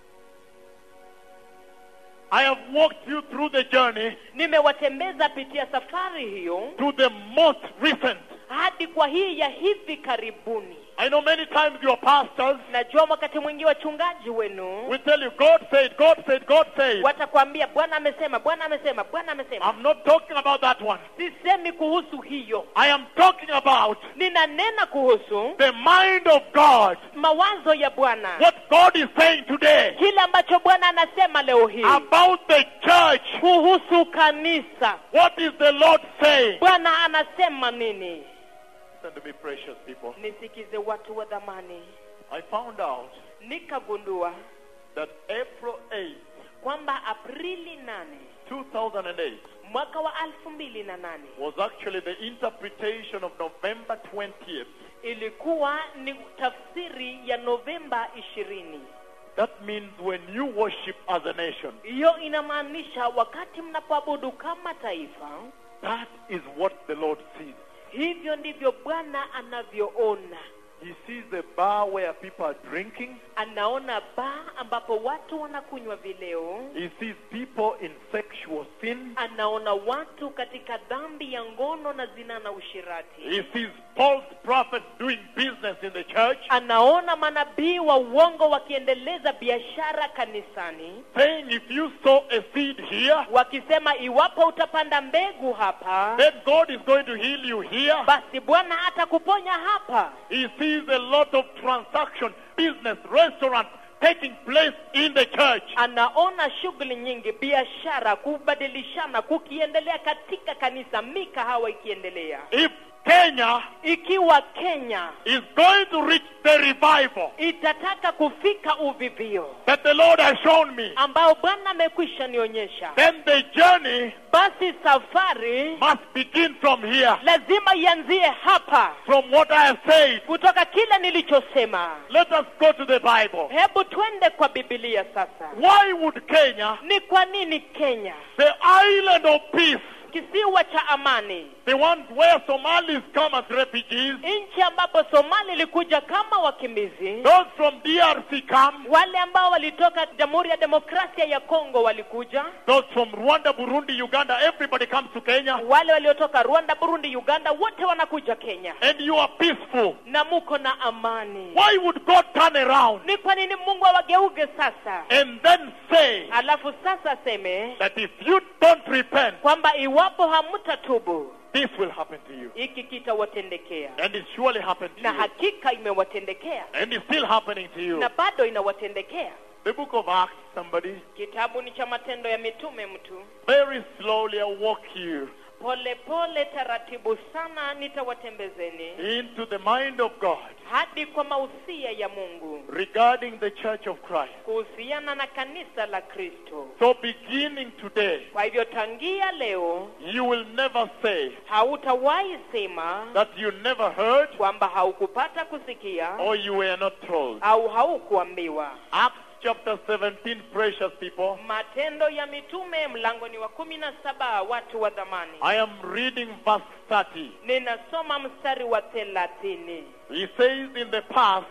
I have walked you through the journey nimewatembeza pitia safari hiyo to the most recent. hadi kwa hii ya hivi karibuni I know many times your pastors najua wakati mwingi wachungaji wenu will tell you, God said, God said, God said. watakwambia bwana amesema bwana amesema bwana amesema I'm not talking about that one. sisemi kuhusu hiyo I am talking about ninanena kuhusu the mind of God. mawazo ya bwana What God is saying today kile ambacho bwana anasema leo hii about the church. kuhusu kanisa What is the Lord saying? bwana anasema nini Listen to me, precious people. nisikize watu wa dhamani I found out nikagundua that April 8, kwamba aprili nane 2008, mwaka wa elfu mbili na nane was actually the interpretation of November 20th. ilikuwa ni tafsiri ya novemba ishirini That means when you worship as a nation, hiyo inamaanisha wakati mnapoabudu kama taifa that is what the Lord sees. hivyo ndivyo bwana anavyoona He sees a bar where people are drinking. anaona baa ambapo watu wanakunywa vileo He sees people in sexual sin. anaona watu katika dhambi ya ngono na zina na ushirati He sees false prophets doing business in the church, anaona manabii wa uongo wakiendeleza biashara kanisani saying if you sow a seed here, wakisema iwapo utapanda mbegu hapa then God is going to heal you here. basi bwana atakuponya hapa He sees a lot of transaction, business, restaurants taking place in the church. anaona shughuli nyingi biashara kubadilishana kukiendelea katika kanisa mikahawa ikiendelea If Kenya ikiwa kenya is going to reach the revival itataka kufika uvivio that the Lord has shown me, ambao bwana amekwisha nionyesha then the journey basi safari must begin from here, lazima ianzie hapa from what I have said. kutoka kile nilichosema Let us go to the Bible. hebu twende kwa bibilia sasa Why would Kenya, ni kwa nini kenya the island of peace, kisiwa cha amani the one where Somalis come as refugees, nchi ambapo somali ilikuja kama wakimbizi those from DRC come, wale ambao walitoka jamhuri ya demokrasia ya kongo walikuja those from Rwanda, Burundi, Uganda, everybody comes to Kenya, wale waliotoka rwanda burundi uganda wote wanakuja kenya and you are peaceful. na muko na amani Why would God turn around ni kwa nini mungu awageuge sasa and then say alafu sasa aseme that if you don't repent, kwamba iwapo hamtatubu this will happen to you? hiki kitawatendekea And it surely happened to na you. hakika imewatendekea And it's still happening to you. na bado inawatendekea The book of Acts, somebody, kitabu ni cha matendo ya mitume mtu very slowly I'll walk you pole pole taratibu sana nitawatembezeni into the mind of God hadi kwa mausia ya mungu regarding the church of Christ. kuhusiana na kanisa la kristo So beginning today, kwa hivyo tangia leo you will never say hautawahi sema that you never heard kwamba haukupata kusikia or you were not told. au haukuambiwa Acts chapter 17, precious people. matendo ya mitume mlango ni wa kumi na saba watu wa dhamani I am reading verse 30. ninasoma mstari wa thelathini He says in the past,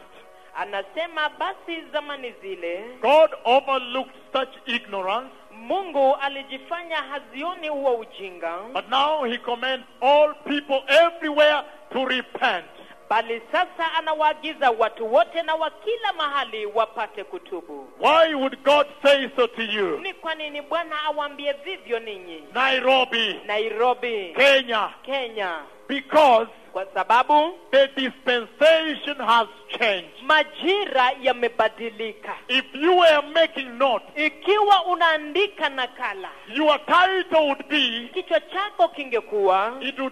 anasema basi zamani zile God overlooked such ignorance, mungu alijifanya hazioni huo ujinga but now he commands all people everywhere to repent. bali sasa anawaagiza watu wote na wa kila mahali wapate kutubu Why would God say so to you? ni kwa nini bwana awaambie vivyo ninyi Nairobi, nairobi Kenya, kenya because kwa sababu the dispensation has changed. majira yamebadilika If you were making note, ikiwa unaandika nakala your title would be, kichwa chako kingekuwa it would be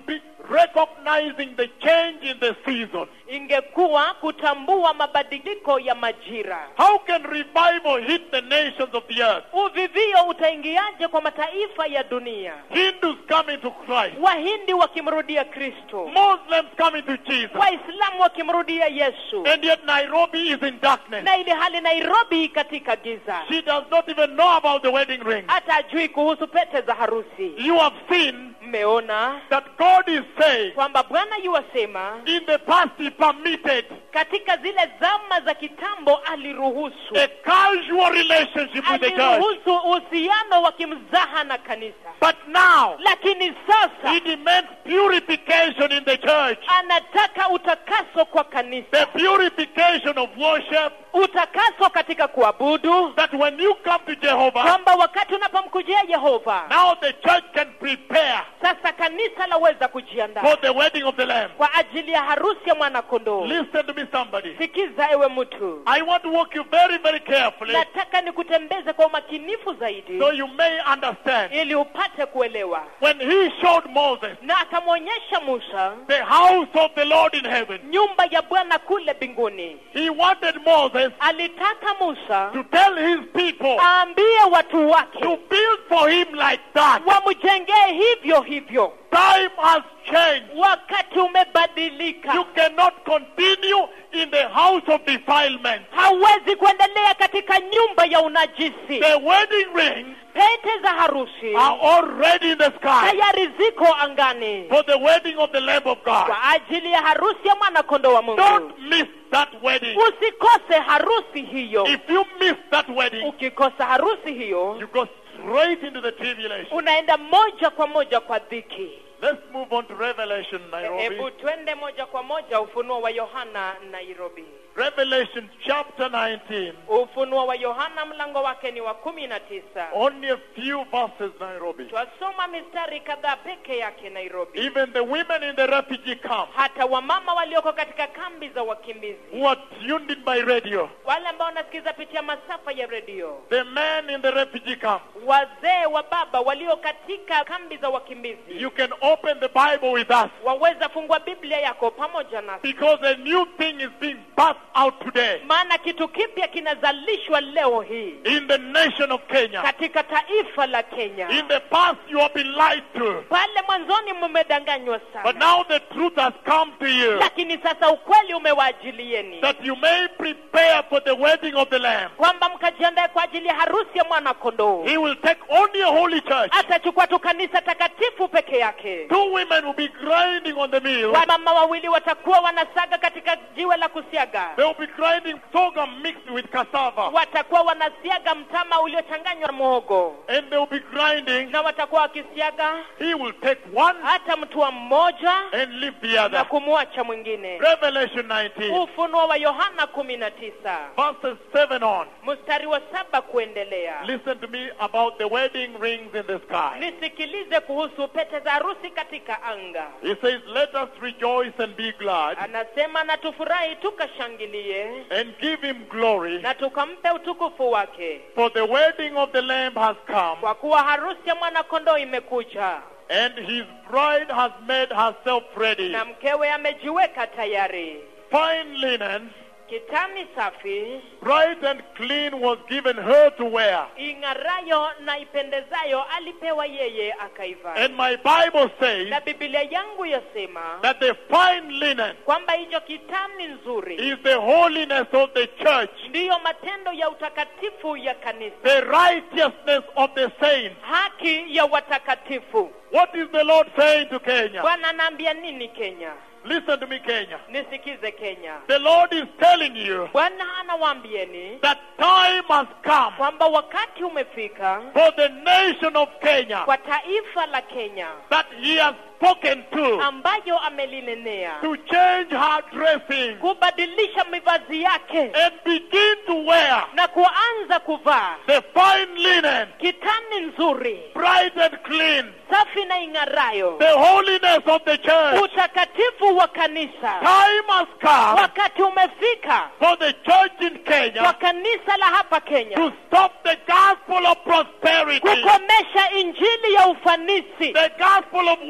recognizing the change in the season. ingekuwa kutambua mabadiliko ya majira How can revival hit the nations of the earth? uvivio utaingiaje kwa mataifa ya dunia Hindus coming to Christ, wahindi wakimrudia kristo Muslims coming to Jesus, waislamu wakimrudia yesu and yet Nairobi is in darkness. na ili hali nairobi katika giza She does not even know about the wedding ring. hata ajui kuhusu pete za harusi You have seen mmeona that God is saying, kwamba bwana yuwasema in the past He permitted katika zile zama za kitambo aliruhusu a casual relationship with the church. aliruhusu uhusiano wa kimzaha na kanisa But now, lakini sasa He demands purification in the church. anataka utakaso kwa kanisa The purification of worship, utakaso katika kuabudu that when you come to Jehovah, kwamba wakati unapomkujia yehova now the church can prepare sasa kanisa laweza kujiandaa for the wedding of the Lamb. kwa ajili ya harusi ya mwanakondoo Listen to me, somebody. sikiza ewe mtu I want to walk you very, very carefully nataka nikutembeze kwa umakinifu zaidi so you may understand. ili upate kuelewa When He showed Moses na akamwonyesha musa the house of the Lord in heaven, nyumba ya bwana kule mbinguni He wanted Moses alitaka musa to tell His people aambie watu wake to build for Him like that. wamjengee hivyo hivyo Time has changed. wakati umebadilika You cannot continue in the house of defilement. hawezi kuendelea katika nyumba ya unajisi The wedding rings pete za harusi are already in the sky tayari ziko angani for the wedding of the Lamb of God. kwa ajili ya harusi ya mwanakondoo wa mungu Don't miss that wedding. usikose harusi hiyo If you miss that wedding, ukikosa harusi hiyo you go straight into the tribulation. unaenda moja kwa moja kwa dhiki Let's move on to Revelation, hebu Nairobi. twende moja kwa moja ufunuo wa yohana nairobi Revelation chapter 19. ufunuo wa yohana mlango wake ni wa kumi na tisa Only a few verses, Nairobi. twasoma mistari kadhaa peke yake nairobi Even the women in the refugee camp hata wamama walioko katika kambi za wakimbizi who are tuned in by radio, wale ambao wanasikiza pitia masafa ya redio the men in the refugee camp, wazee wa baba walio katika kambi za wakimbizi you can open the Bible with us waweza fungua biblia yako pamoja nasi because a new thing is being birthed out today maana kitu kipya kinazalishwa leo hii in the nation of Kenya. katika taifa la kenya In the past, you have been lied to, pale mwanzoni mmedanganywa but sana now the truth has come to you lakini sasa ukweli umewaajilieni that you may prepare for the wedding of the Lamb. kwamba mkajiandae kwa ajili ya harusi ya mwana kondoo He will take only a holy church. atachukua tu kanisa takatifu peke yake Two women will be grinding on the mill. wamama wawili watakuwa wanasaga katika jiwe la kusiaga They will be grinding sorghum mixed with cassava. watakuwa wanasiaga mtama uliochanganywa na muhogo And they will be grinding. na watakuwa wakisiaga He will take one hata mtua mmoja and leave the na other. kumwacha mwingine Revelation 19, ufunuo wa yohana kumi na tisa verses 7 on. mstari wa saba kuendelea Listen to me about the wedding rings in the sky. nisikilize kuhusu pete za harusi katika anga He says, Let us rejoice and be glad anasema na tufurahi tukashangilie and give him glory, na tukampe utukufu wake for the wedding of the Lamb has come, kwa kuwa harusi ya mwanakondoo imekuja and his bride has made herself ready. na mkewe amejiweka tayari Fine linen, kitani safi bright and clean, was given her to wear. ing'arayo na ipendezayo alipewa yeye akaivaa And my Bible says na bibilia yangu yasema that the fine linen kwamba hicho kitani nzuri is the holiness of the church, ndiyo matendo ya utakatifu ya kanisa the righteousness of the saints. haki ya watakatifu What is the Lord saying to Kenya? bwana anaambia nini kenya Listen to me, Kenya. nisikize kenya The Lord is telling you bwana anawaambieni that time has come kwamba wakati umefika for the nation of Kenya kwa taifa la kenya that He has spoken to ambayo amelinenea to change her dressing kubadilisha mivazi yake and begin to wear na kuanza kuvaa the fine linen, kitani nzuri bright and clean, safi na ing'arayo the holiness of the church. utakatifu wa kanisa Time has come wakati umefika for the church in kwa Kenya kanisa la hapa to kenya stop the gospel of prosperity, kukomesha injili ya ufanisi the gospel of wealth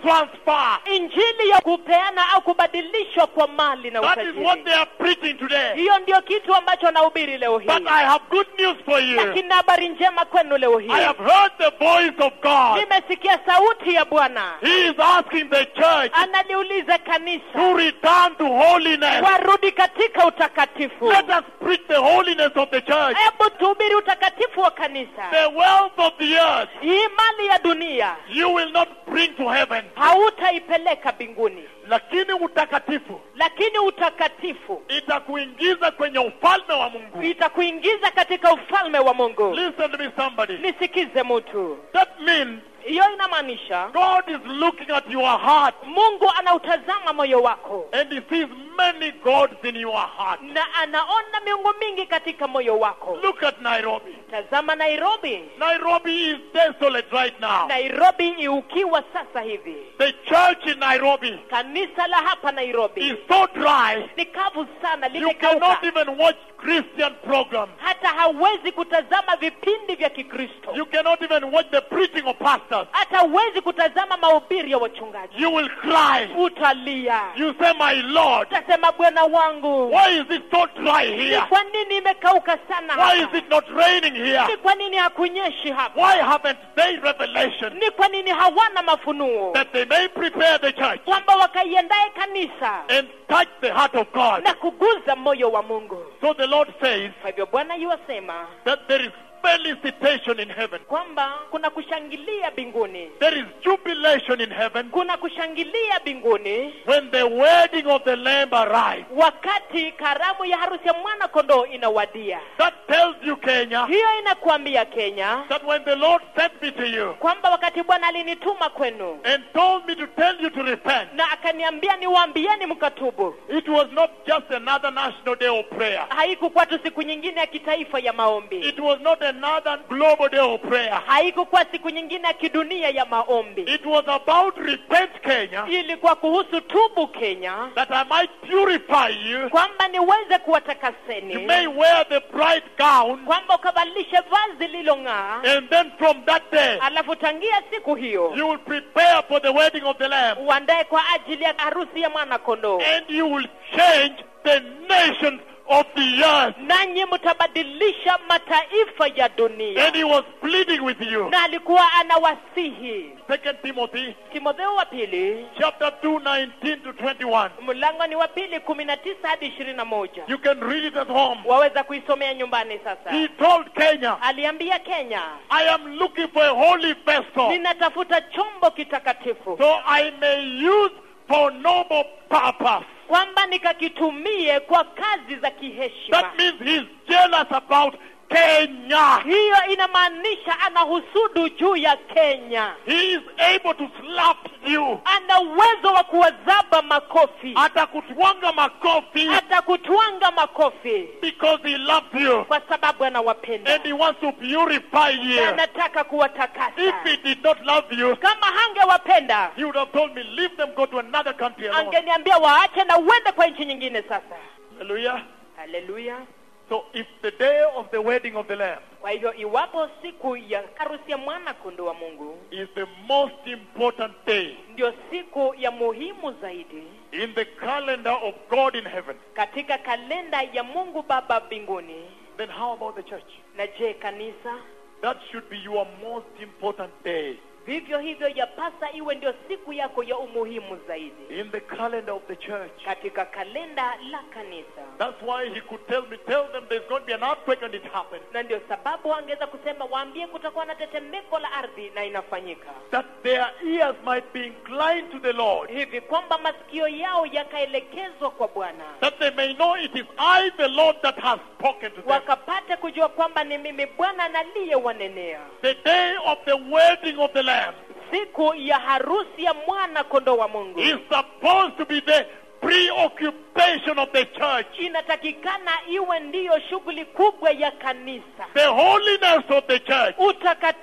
transfer. injili ya kupeana au kubadilishwa kwa mali na That is what utajiri they are preaching today. hiyo ndio kitu ambacho anahubiri leo hii But I have good news for you. lakini habari njema kwenu leo hii I have heard the voice of God. nimesikia sauti ya bwana He is asking the church analiuliza to kanisa return to holiness. warudi katika utakatifu Let us preach the holiness of the church. hebu tuhubiri utakatifu wa kanisa The wealth of the earth hii mali ya dunia you will not bring to heaven. hautaipeleka mbinguni Lakini utakatifu lakini utakatifu itakuingiza kwenye ufalme wa Mungu. itakuingiza katika ufalme wa mungu Listen to me somebody. nisikize mtu That means hiyo inamaanisha God is looking at your heart mungu anautazama moyo wako and he sees many gods in your heart. na anaona miungu mingi katika moyo wako Look at Nairobi. tazama nairobi Nairobi is desolate right now. nairobi iukiwa sasa hivi The church in Nairobi kanisa la hapa is nairobi so dry ni kavu sana you limekauka cannot even watch Christian programs. hata hawezi kutazama vipindi vya kikristo You cannot even watch the preaching of pastors. hata huwezi kutazama mahubiri ya wachungaji You will cry. utalia You say, My Lord, utasema bwana wangu why is it so dry ni here? kwa nini imekauka sana Why is hapa it not raining here? ni kwa nini hakunyeshi hapa Why haven't they revelation ni kwa nini hawana mafunuo that they may prepare the church kwamba wakaiendae kanisa and touch the heart of God? na kuguza moyo wa mungu So the Lord says kwa hivyo bwana yuwasema that there is felicitation in heaven. kwamba kuna kushangilia mbinguni There is jubilation in heaven kuna kushangilia mbinguni when the wedding of the Lamb arrives. wakati karamu ya harusi ya mwana kondoo inawadia That tells you, Kenya, hiyo inakuambia kenya that when the Lord sent me to you kwamba wakati bwana alinituma kwenu and told me to tell you to repent, na akaniambia niwaambieni mkatubu it was not just another national day of prayer. haikukuwa tu siku nyingine ya kitaifa ya maombi It was not another global day of prayer. haikukuwa siku nyingine ya kidunia ya maombi It was about repent, Kenya, ilikuwa kuhusu tubu kenya that I might purify you. kwamba niweze You kuwatakaseni may wear the bright gown, kwamba ukavalishe vazi lilong'aa and then from that day, alafu tangia siku hiyo you will prepare for the wedding of the Lamb, uandae kwa ajili ya harusi ya mwana kondoo and you will change the nations of the earth. nanyi mtabadilisha mataifa ya dunia And he was pleading with you. na alikuwa anawasihi Second Timothy timotheo wa pili chapter 2, 19 to 21. mlango ni wa pili kumi na tisa hadi ishirini na moja You can read it at home. waweza kuisomea nyumbani sasa He told Kenya, aliambia kenya I am looking for a holy vessel ninatafuta chombo kitakatifu so I may use for noble purpose. kwamba nikakitumie kwa kazi za kiheshima That means he's jealous about Kenya. hiyo inamaanisha anahusudu juu ya kenya He is able to slap you. ana uwezo wa kuwazaba makofi Atakutwanga makofi hata kutwanga makofi because he loves you. kwa sababu anawapenda And he wants to purify na you. anataka kuwatakasa If he did not love you, kama hangewapenda he would have told me, leave them, go to another country alone. angeniambia waache na uende kwa nchi nyingine sasa Hallelujah. haleluya So if the day of the wedding of the Lamb kwa hivyo iwapo siku ya harusi ya mwana kondoo wa mungu is the most important day ndio siku ya muhimu zaidi in the calendar of God in heaven, katika kalenda ya mungu baba mbinguni then how about the church? na je kanisa That should be your most important day vivyo hivyo yapasa iwe ndio siku yako ya umuhimu zaidi in the calendar of the church. katika kalenda la kanisa That's why he could tell me, tell them there's going to be an earthquake and it happened. na ndio sababu angeweza kusema waambie kutakuwa na tetemeko la ardhi na inafanyika That their ears might be inclined to the Lord. hivi kwamba masikio yao yakaelekezwa kwa bwana That they may know it is I, the Lord, that has spoken to them. wakapate kujua kwamba ni mimi bwana naliyewanenea The day of the wedding of the Lamb siku ya harusi ya mwana kondoo wa mungu is supposed to be the preoccupation of the church. inatakikana iwe ndiyo shughuli kubwa ya kanisa The holiness of the church. utakatifu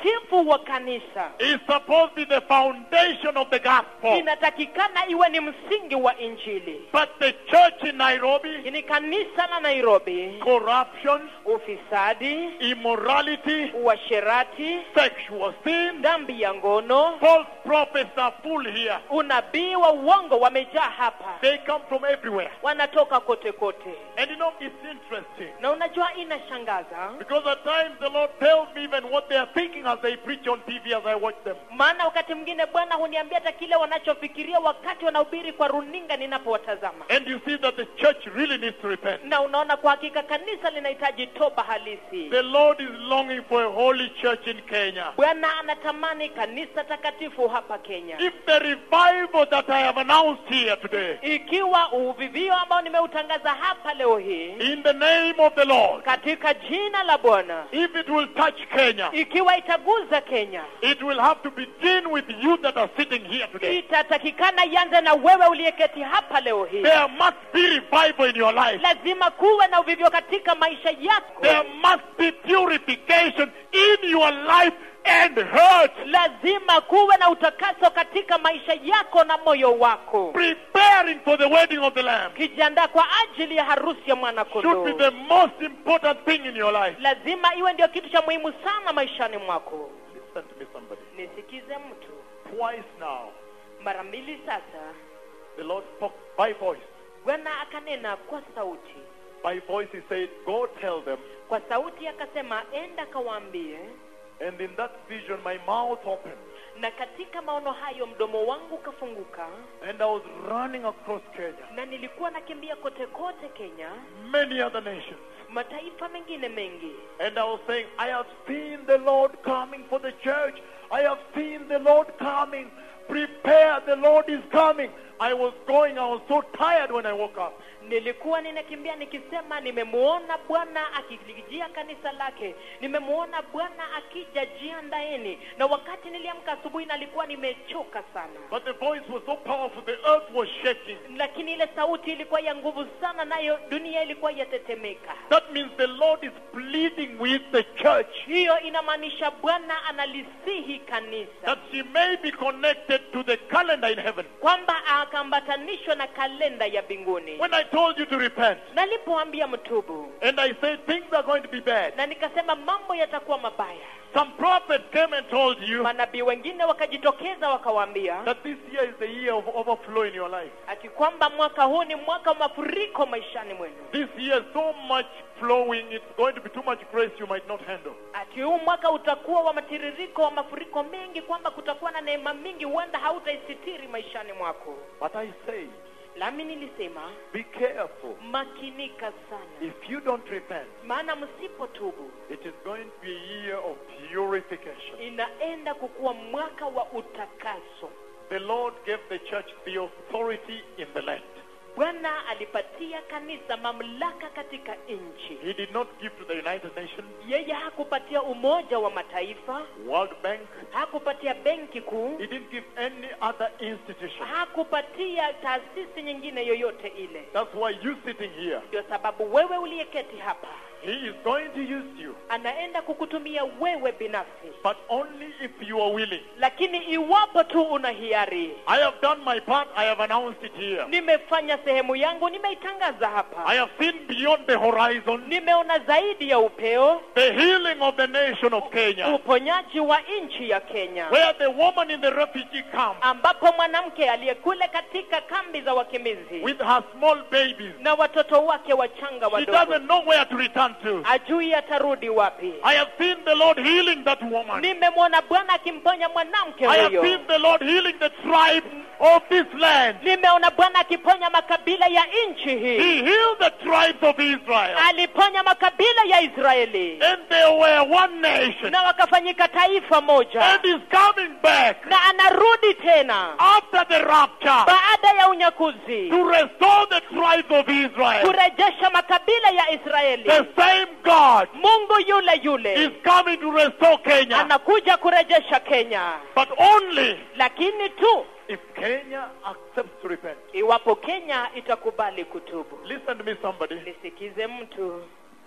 utakatifu wa kanisa is supposed to be the foundation of the gospel. inatakikana iwe ni msingi wa injili But the church in Nairobi, ni kanisa la nairobi corruption, ufisadi immorality, uasherati sexual sin, dhambi ya ngono false prophets are full here. unabii wa uongo wamejaa hapa They come from everywhere. wanatoka kote kote And you know, it's interesting. na unajua inashangaza Because at times the Lord tells me even what they are thinking as they preach on TV as I watch them. maana wakati mwingine bwana huniambia hata kile wanachofikiria wakati wanahubiri kwa runinga ninapowatazama And you see that the church really needs to repent. na unaona kwa hakika kanisa linahitaji toba halisi The Lord is longing for a holy church in Kenya. bwana anatamani kanisa takatifu hapa kenya If the revival that I have announced here today, ikiwa uvivio ambao nimeutangaza hapa leo hii in the name of the Lord, katika jina la bwana if it will touch Kenya, ikiwa itaguza kenya it will have to begin with you that are sitting here today. itatakikana ianze na wewe uliyeketi hapa leo hii There must be revival in your life. lazima kuwe na uvivyo katika maisha yako There must be purification in your life and hurt. lazima kuwe na utakaso katika maisha yako na moyo wako Preparing for the wedding of the Lamb kijiandaa kwa ajili ya harusi ya mwana should be kondoo the most important thing in your life. lazima iwe ndio kitu cha muhimu sana maishani mwako Listen to me, somebody. nisikize mtu Twice now, mara mbili sasa the Lord spoke by voice. bwana akanena kwa sauti By voice, He said, Go tell them. kwa sauti akasema enda kawaambie And in that vision, my mouth opened. na katika maono hayo mdomo wangu ukafunguka And I was running across Kenya, na nilikuwa nakimbia kote kote kenya many other nations. mataifa mengine mengi And I was saying, I have seen the Lord coming for the church. I have seen the Lord coming. Prepare, the Lord is coming. I was going, I was so tired when I woke up. nilikuwa ninakimbia nikisema nimemuona bwana akilijia kanisa lake nimemuona bwana akija jiandaeni na wakati niliamka asubuhi nalikuwa nimechoka sana But the voice was so powerful, the earth was shaking. lakini ile sauti ilikuwa ya nguvu sana nayo dunia ilikuwa yatetemeka That means the Lord is pleading with the church hiyo inamaanisha bwana analisihi kanisa that she may be connected to the calendar in heaven. kwamba akaambatanishwa na kalenda ya mbinguni When I told you to repent, nalipoambia mtubu and I said things are going to be bad, na nikasema mambo yatakuwa mabaya some prophets came and told you manabii wengine wakajitokeza wakawaambia that this year is the year of overflow in your life. ati kwamba mwaka huu ni mwaka wa mafuriko maishani mwenu This year, so much flowing, it's going to be too much grace you might not handle. ati huu mwaka utakuwa wa matiririko wa mafuriko mengi kwamba kutakuwa na neema mingi huenda hautaisitiri maishani mwako But I say, lami nilisema be careful. makinika sana If you don't repent, maana msipotubu it is going to be a year of purification. inaenda kukuwa mwaka wa utakaso The Lord gave the church the authority in the land. bwana alipatia kanisa mamlaka katika nchi He did not give to the United Nations, yeye hakupatia umoja wa mataifa World Bank. hakupatia benki kuu He didn't give any other institution. hakupatia taasisi nyingine yoyote ile That's why you sitting here, ndio sababu wewe uliyeketi hapa He is going to use you, anaenda kukutumia wewe binafsi but only if you are willing. lakini iwapo tu una hiari I have done my part. I have announced it here. nimefanya sehemu yangu nimeitangaza hapa I have seen beyond the horizon nimeona zaidi ya upeo the healing of the nation of Kenya, uponyaji wa nchi ya kenya where the woman in the refugee camp ambapo mwanamke aliyekule katika kambi za wakimbizi with her small babies, na watoto wake wachanga she wadogo doesn't know where to return to. ajui atarudi wapi I have seen the Lord healing that woman. nimemwona bwana akimponya mwanamke I have huyo seen the Lord healing the tribe of this land. nimeona bwana akiponya makabila ya nchi He hii healed the tribes of Israel. aliponya makabila ya israeli And they were one nation. na wakafanyika taifa moja And is coming back na anarudi tena after the rapture baada ya unyakuzi to restore the tribes of Israel. kurejesha makabila ya israeli The same God mungu yule is yule coming to restore Kenya. anakuja kurejesha kenya But only lakini tu if Kenya accepts to repent. iwapo kenya itakubali kutubu Listen to me, somebody. nisikize mtu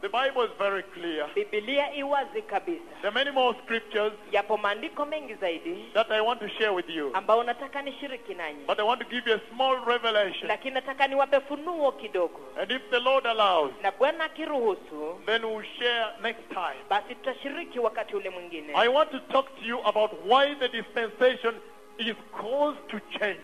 The Bible is very clear. bibilia iwazi kabisa There are many more scriptures yapo maandiko mengi zaidi that I want to share with you. ambayo nataka nishiriki nanyi But I want to give you a small revelation. lakini nataka niwape funuo kidogo And if the Lord allows, na bwana akiruhusu then we'll share next time. basi tutashiriki wakati ule mwingine I want to talk to you about why the dispensation is caused to change.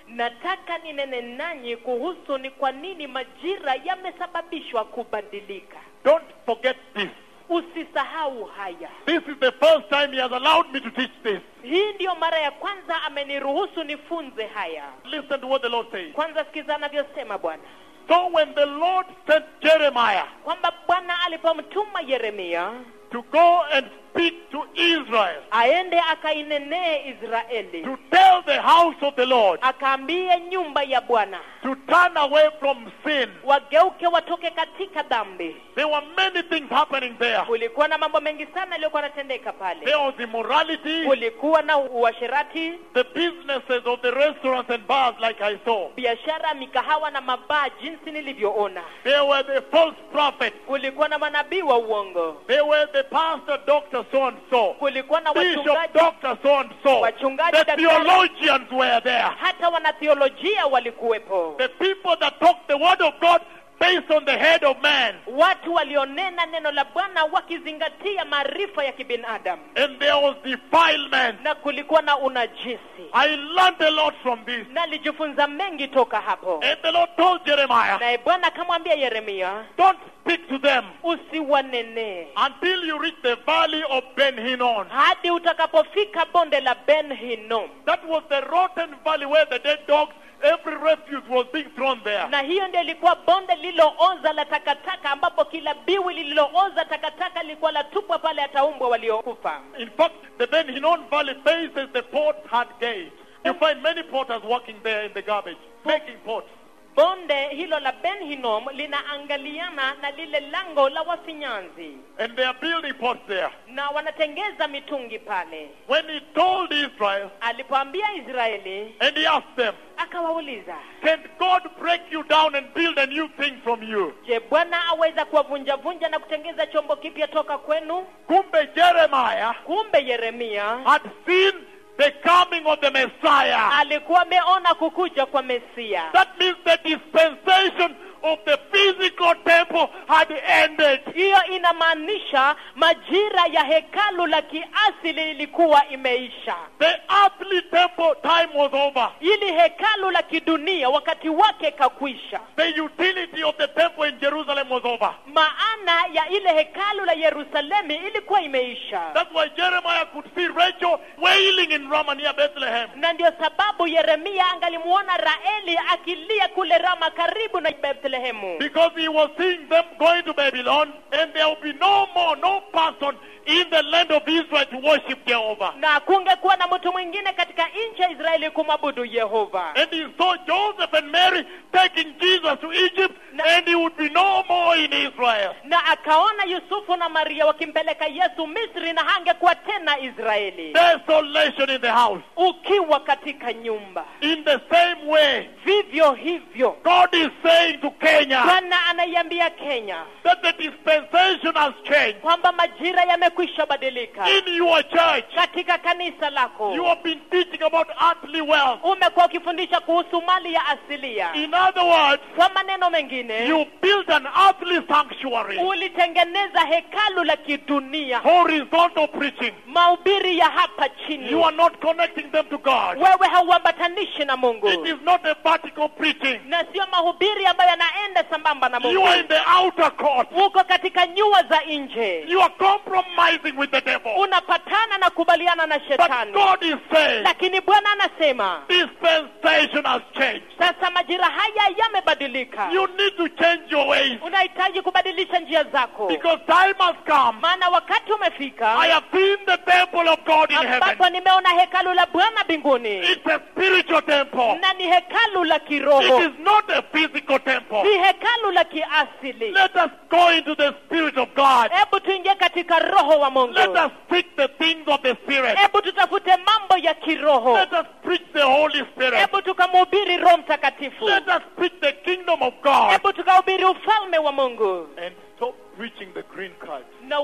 nataka ninene nanyi kuhusu ni kwa nini majira yamesababishwa kubadilika Don't forget this. usisahau haya This is the first time He has allowed me to teach this. hii ndiyo mara ya kwanza ameniruhusu nifunze haya Listen to what the Lord says. kwanza sikiza anavyosema bwana So when the Lord sent Jeremiah kwamba bwana alipomtuma yeremia to go and speak to Israel, aende akainenee israeli to tell the house of the Lord akaambie nyumba ya bwana to turn away from sin, wageuke watoke katika dhambi there were many things happening there. kulikuwa na mambo mengi sana yaliyokuwa yanatendeka pale There was immorality, kulikuwa na uasherati the businesses of the restaurants and bars, like I saw. biashara mikahawa na mabaa jinsi nilivyoona There were the false prophets. kulikuwa na manabii wa uongo There were the pastor, doctor, so and so. kulikuwa na Bishop, wachungaji doctor, so and so. Wachungaji, The daktari. theologians were there. hata wanatheolojia walikuwepo The people that talk the word of God based on the head of man. watu walionena neno la bwana wakizingatia maarifa ya kibinadamu And there was defilement. na kulikuwa na unajisi I learned a lot from this. na alijifunza mengi toka hapo And the Lord told Jeremiah, naye bwana akamwambia yeremia don't speak to them usiwanenee until you reach the valley of Ben Hinnon. hadi utakapofika bonde la ben hinom That was the rotten valley where the dead dogs, every refuse was being thrown there. na hiyo ndio ilikuwa bonde lililooza la takataka ambapo kila biwi lililooza takataka lilikuwa latupwa pale ataumbwa waliokufa In fact, the Ben Hinnon Valley faces the Port Hard Gate. You find many porters working there in the garbage, making pots. bonde hilo la ben hinom linaangaliana na lile lango la wafinyanzi And they are building pots there. na wanatengeza mitungi pale When he told Israel, alipoambia israeli and he asked them, akawauliza Can God break you down and build a new thing from you? je bwana aweza kuwavunjavunja na kutengeza chombo kipya toka kwenu Kumbe Jeremiah kumbe yeremia had seen the coming of the Messiah. alikuwa ameona kukuja kwa mesia That means the dispensation of the physical temple had ended. hiyo inamaanisha majira ya hekalu la kiasili ilikuwa imeisha The earthly temple time was over. ili hekalu la kidunia wakati wake kakwisha The utility of the temple in Jerusalem was over. maana ya ile hekalu la yerusalemi ilikuwa imeisha That's why Jeremiah could see Rachel wailing in Ramah near Bethlehem. na ndio sababu yeremia angalimuona raeli akilia kule rama karibu na bethlehemu Because he was seeing them going to Babylon, and there will be no more, no person in the land of Israel to worship Jehovah. na kungekuwa na mtu mwingine katika nchi ya israeli kumwabudu yehova And he saw Joseph and Mary taking Jesus to Egypt, and he would be no more in Israel. na akaona yusufu na maria wakimpeleka yesu misri na hangekuwa tena israeli Desolation in the house. ukiwa katika nyumba In the same way, vivyo hivyo God is saying to Kenya bwana anaiambia kenya that the dispensation has changed. kwamba majira yamekwisha badilika In your church, katika kanisa lako you have been teaching about earthly wealth. umekuwa ukifundisha kuhusu mali ya asilia In other words, kwa maneno mengine you built an earthly sanctuary. ulitengeneza hekalu la kidunia Horizontal preaching. mahubiri ya hapa chini You are not connecting them to God. wewe hauambatanishi na mungu It is not a vertical preaching. na sio mahubiri ambayo yanaenda sambamba na You mungu are in the outer court. uko katika nyua za nje You are compromising with the devil. unapatana na kubaliana na But shetani God is saying lakini bwana anasema dispensation has changed. sasa majira haya yamebadilika You need to change your ways unahitaji kubadilisha njia zako because time has come. maana wakati I umefika have seen the temple of God in ambapo heaven. nimeona hekalu la bwana mbinguni It's a spiritual temple. na ni hekalu la It kiroho is not a physical temple. si hekalu la kiasili Let us go into the Spirit of God. hebu tuingie katika roho wa mungu Let us seek the things of the Spirit. hebu tutafute mambo ya kiroho Let us preach the Holy Spirit. hebu tukamhubiri roho mtakatifu Let us preach the kingdom of God hebu tukahubiri ufalme wa mungu and stop preaching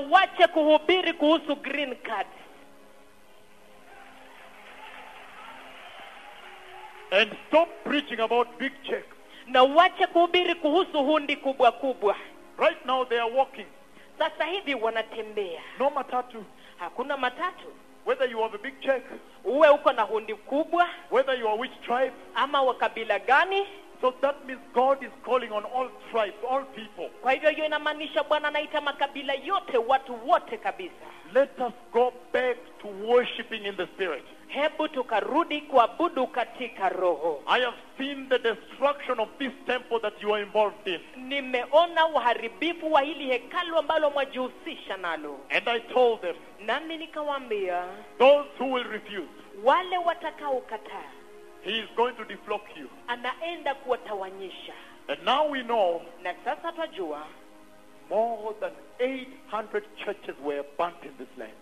wache kuhubiri kuhusu green card and stop preaching about big checks. na wache kuhubiri kuhusu hundi kubwa kubwa Right now they are walking. sasa hivi wanatembea No matatu. hakuna matatu Whether you have a big check, uwe uko na hundi kubwa whether you are which tribe. ama wa kabila gani So that means God is calling on all tribes, all people. kwa hivyo hiyo inamaanisha bwana anaita makabila yote watu wote kabisa Let us go back to worshiping in the Spirit. hebu tukarudi kuabudu katika roho I have seen the destruction of this temple that you are involved in. nimeona uharibifu wa hili hekalu ambalo mwajihusisha nalo And I told them, nami nikawaambia those who will refuse, wale watakaokataa He is going to deflock you. anaenda kuwatawanyisha And now we know na sasa twajua more than 800 churches were burnt in this land.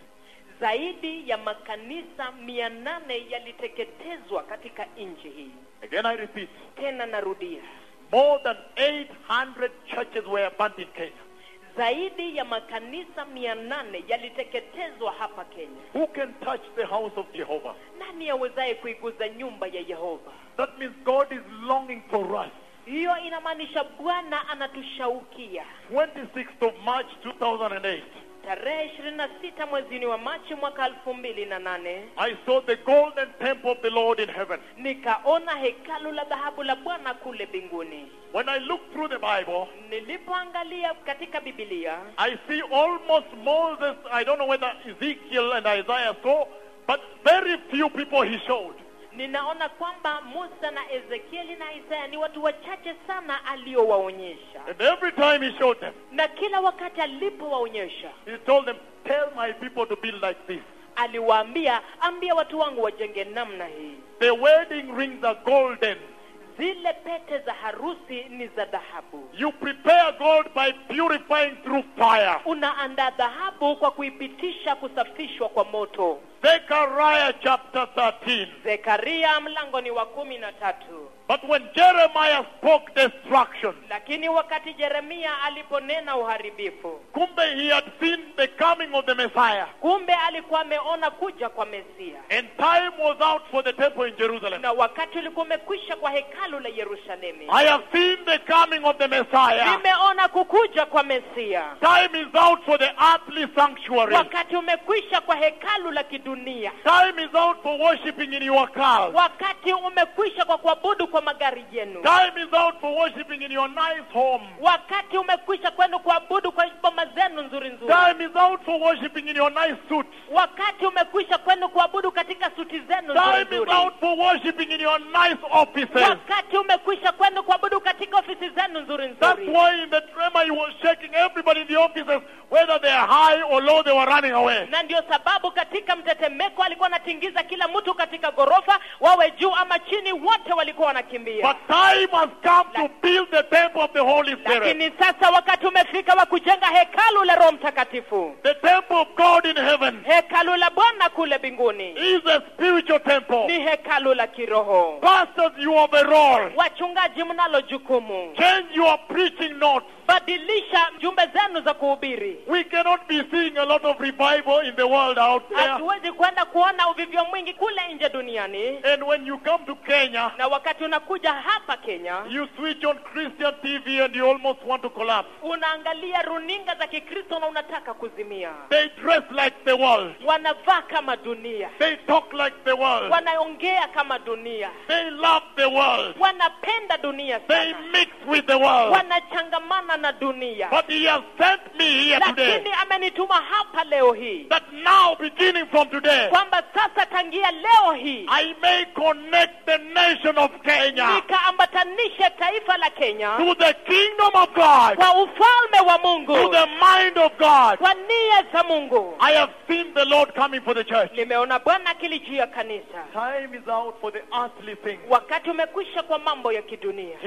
zaidi ya makanisa mia nane yaliteketezwa katika nchi hii Again, I repeat, tena narudia more than 800 churches were burnt in Kenya. zaidi ya makanisa mia nane yaliteketezwa hapa kenya Who can touch the house of Jehovah? nani awezaye kuiguza nyumba ya yehova That means God is longing for us. hiyo inamaanisha bwana anatushaukia 26th of March 2008, tarehe ishirini na sita mwezini wa machi mwaka elfu mbili na nane I saw the golden temple of the Lord in heaven. nikaona hekalu la dhahabu la bwana kule mbinguni When I look through the Bible, nilipoangalia katika bibilia I see almost Moses, I don't know whether Ezekiel and Isaiah saw, but very few people he showed. ninaona kwamba musa na ezekieli na isaya ni watu wachache sana aliowaonyesha And every time he showed them, na kila wakati alipowaonyesha he told them, Tell my people to build like this. aliwaambia ambia watu wangu wajenge namna hii The wedding rings are golden. zile pete za harusi ni za dhahabu You prepare gold by purifying through fire. unaandaa dhahabu kwa kuipitisha kusafishwa kwa moto Zechariah chapter 13. zekaria mlango ni wa kumi na tatu But when Jeremiah spoke destruction, lakini wakati jeremia aliponena uharibifu kumbe he had seen the coming of the Messiah. kumbe alikuwa ameona kuja kwa mesia And time was out for the temple in Jerusalem. na wakati ulikuwa umekwisha kwa hekalu la yerusalemu I have seen the coming of the Messiah. nimeona kukuja kwa mesia Time is out for the earthly sanctuary. wakati umekwisha kwa hekalu la kidunia Time is out for worshiping in your cars. wakati umekwisha kwa kuabudu kwa magari yenu Time is out for worshiping in your nice home. wakati umekwisha kwenda kuabudu kwa boma zenu nzuri nzuri Time is out for worshiping in your nice suit. wakati umekwisha kwenda kuabudu katika suti zenu nzuri Time is nzuri out for worshiping in your nice offices. wakati umekwisha kwenda kuabudu katika ofisi zenu nzuri That's nzuri why in the tremor he was shaking everybody in the offices, whether they are high or low, they were running away. na ndio sababu katika mtetemeko alikuwa anatingiza kila mtu katika ghorofa wawe juu ama chini wote walikuwa wanakimbia But time has come to build the temple of the Holy Spirit. lakini sasa wakati umefika wa kujenga hekalu la roho mtakatifu The temple of God in heaven hekalu la bwana kule mbinguni is a spiritual temple. ni hekalu la kiroho Pastors, you have a role. wachungaji mnalo jukumu Change your preaching notes. badilisha jumbe zenu za kuhubiri We cannot be seeing a lot of revival in the world out there. hatuwezi kwenda kuona uvivyo mwingi kule nje duniani And when you come to Kenya, na wakati unakuja hapa kenya you switch on Christian TV and you almost want to collapse. unaangalia runinga za kikristo na unataka kuzimia They dress like the world. wanavaa kama dunia They talk like the world. wanaongea kama dunia They love the world. wanapenda dunia They sana mix with the world. wanachangamana na dunia But he has sent me here today lakini amenituma hapa leo hii that now, beginning from today, kwamba sasa tangia leo hii I may connect the nation of Kenya nikaambatanishe taifa la kenya to the kingdom of God, kwa ufalme wa to mungu the mind of God. kwa nia za mungu I have seen the Lord coming for the church. nimeona bwana akilijia kanisa Time is out for the earthly things. wakati umekwisha kwa mambo ya kidunia He is going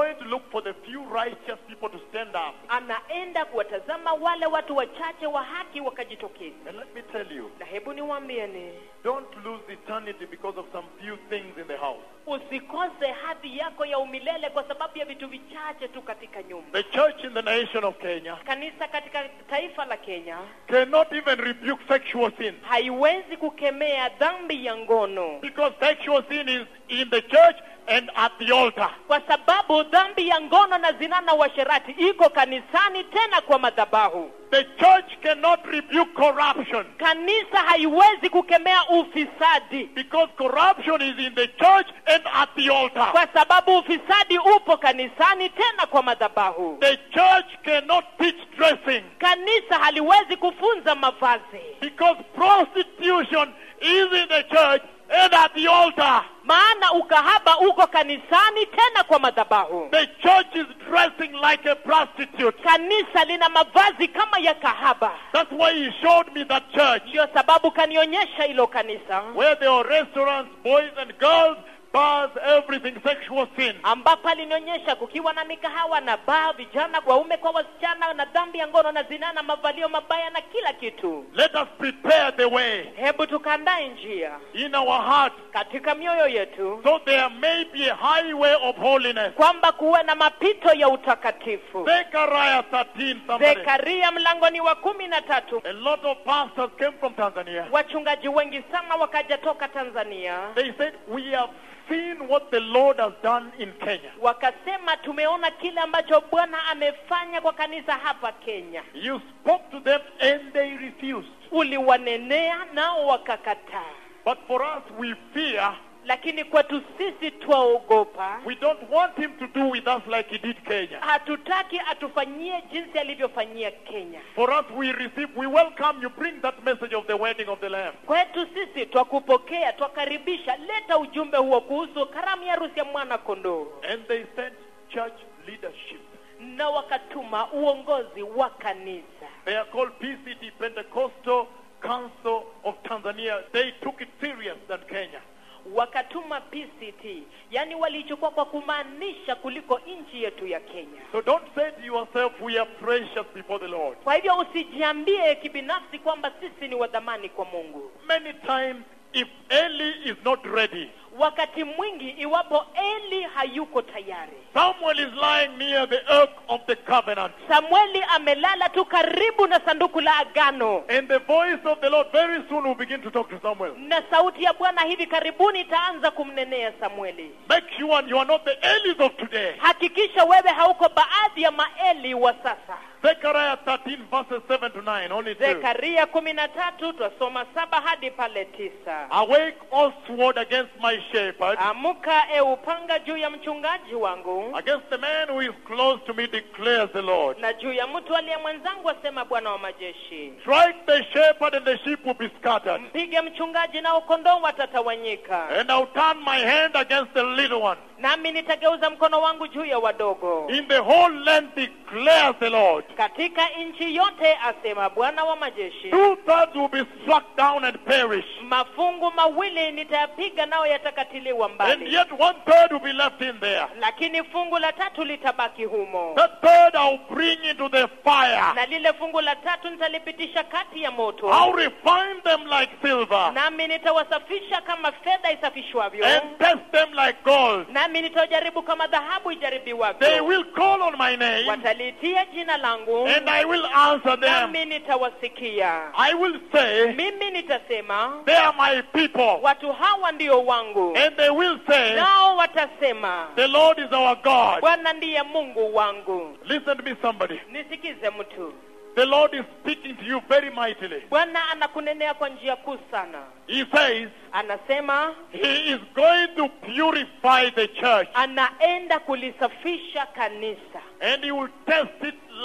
going to look for the few righteous people to stand up. anaenda kuwatazama wale watu wachache wa haki wakajitokeza And let me tell you, na hebu niwaambieni don't lose eternity because of some few things in the house. usikose hadhi yako ya umilele kwa sababu ya vitu vichache tu katika nyumba The church in the nation of Kenya kanisa katika taifa la kenya cannot even rebuke sexual sin haiwezi kukemea dhambi ya ngono because sexual sin is in the church and at the altar. kwa sababu dhambi ya ngono na zina na uasherati iko kanisani tena kwa madhabahu The church cannot rebuke corruption kanisa haiwezi kukemea ufisadi because corruption is in the church and at the altar. kwa sababu ufisadi upo kanisani tena kwa madhabahu The church cannot teach dressing kanisa haliwezi kufunza mavazi because prostitution is in the church and at the altar. maana ukahaba uko kanisani tena kwa madhabahu The church is dressing like a prostitute. kanisa lina mavazi kama ya kahaba That's why he showed me that church ndiyo sababu kanionyesha hilo kanisa where there are restaurants, boys and girls, bars, everything, sexual sin. ambapo alinionyesha kukiwa na mikahawa na baa vijana waume kwa wasichana na dhambi ya ngono na zinaa na mavalio mabaya na kila kitu Let us prepare the way hebu tukaandae njia in our heart katika mioyo yetu so there may be a highway of holiness. kwamba kuwe na mapito ya utakatifu Zechariah 13, somebody. zekaria mlangoni wa kumi na tatu A lot of pastors came from Tanzania. wachungaji wengi sana wakaja toka tanzania They said, We have seen what the Lord has done in Kenya. wakasema tumeona kile ambacho bwana amefanya kwa kanisa hapa kenya You spoke to them and they refused. uliwanenea nao wakakataa But for us, we fear. lakini kwetu sisi twaogopa We don't want him to do with us like he did Kenya. hatutaki atufanyie jinsi alivyofanyia kenya For us, we receive, we welcome you. Bring that message of the wedding of the Lamb. kwetu sisi twakupokea twakaribisha leta ujumbe huo kuhusu karamu ya harusi ya mwana kondoo And they sent church leadership. na wakatuma uongozi wa kanisa They are called PCT, Pentecostal Council of Tanzania. They took it serious than Kenya. wakatuma pct yaani walichukua kwa kumaanisha kuliko nchi yetu ya kenya So don't say to yourself, we are precious before the Lord. kwa hivyo usijiambie kibinafsi kwamba sisi ni wadhamani kwa mungu Many times, if Eli is not ready, wakati mwingi iwapo eli hayuko tayari Samuel is lying near the ark of the covenant. samueli amelala tu karibu na sanduku la agano And the voice of the Lord very soon will begin to talk to Samuel. na sauti ya bwana hivi karibuni itaanza kumnenea samueli Make sure you are not the Elis of today. hakikisha wewe hauko baadhi ya maeli wa sasa Zechariah 13 verses 7 to 9. Only two. zekaria kumi na tatu twasoma saba hadi pale tisa Awake, O sword, against my shepherd, amuka e upanga juu ya mchungaji wangu against the man who is close to me, declares the Lord. na juu ya mtu aliye mwenzangu asema bwana wa majeshi Strike the shepherd, and the sheep will be scattered. mpige mchungaji nao kondoo watatawanyika And I'll turn my hand against the little one. nami nitageuza mkono wangu juu ya wadogo In the whole land, declares the Lord. katika nchi yote asema bwana wa majeshi Two thirds will be struck down and perish. mafungu mawili nitayapiga nayo yatakatiliwa And mbali yet one third will be left in there. lakini fungu la tatu litabaki humo That third I'll bring into the fire. na lile fungu la tatu nitalipitisha kati ya moto I'll refine them like silver nami nitawasafisha kama fedha isafishwavyo and test them like gold. nami nitajaribu kama dhahabu They ijaribiwavyo will call on my name wataliitia jina langu and I will answer them. nami nitawasikia I will say, mimi nitasema They are my people. watu hawa ndio wangu And they will say, nao watasema The Lord is our God. bwana ndiye mungu wangu Listen to me, somebody. nisikize mtu The Lord is speaking to you very mightily. bwana anakunenea kwa njia kuu sana He says, anasema He is going to purify the church anaenda kulisafisha kanisa and He will test it like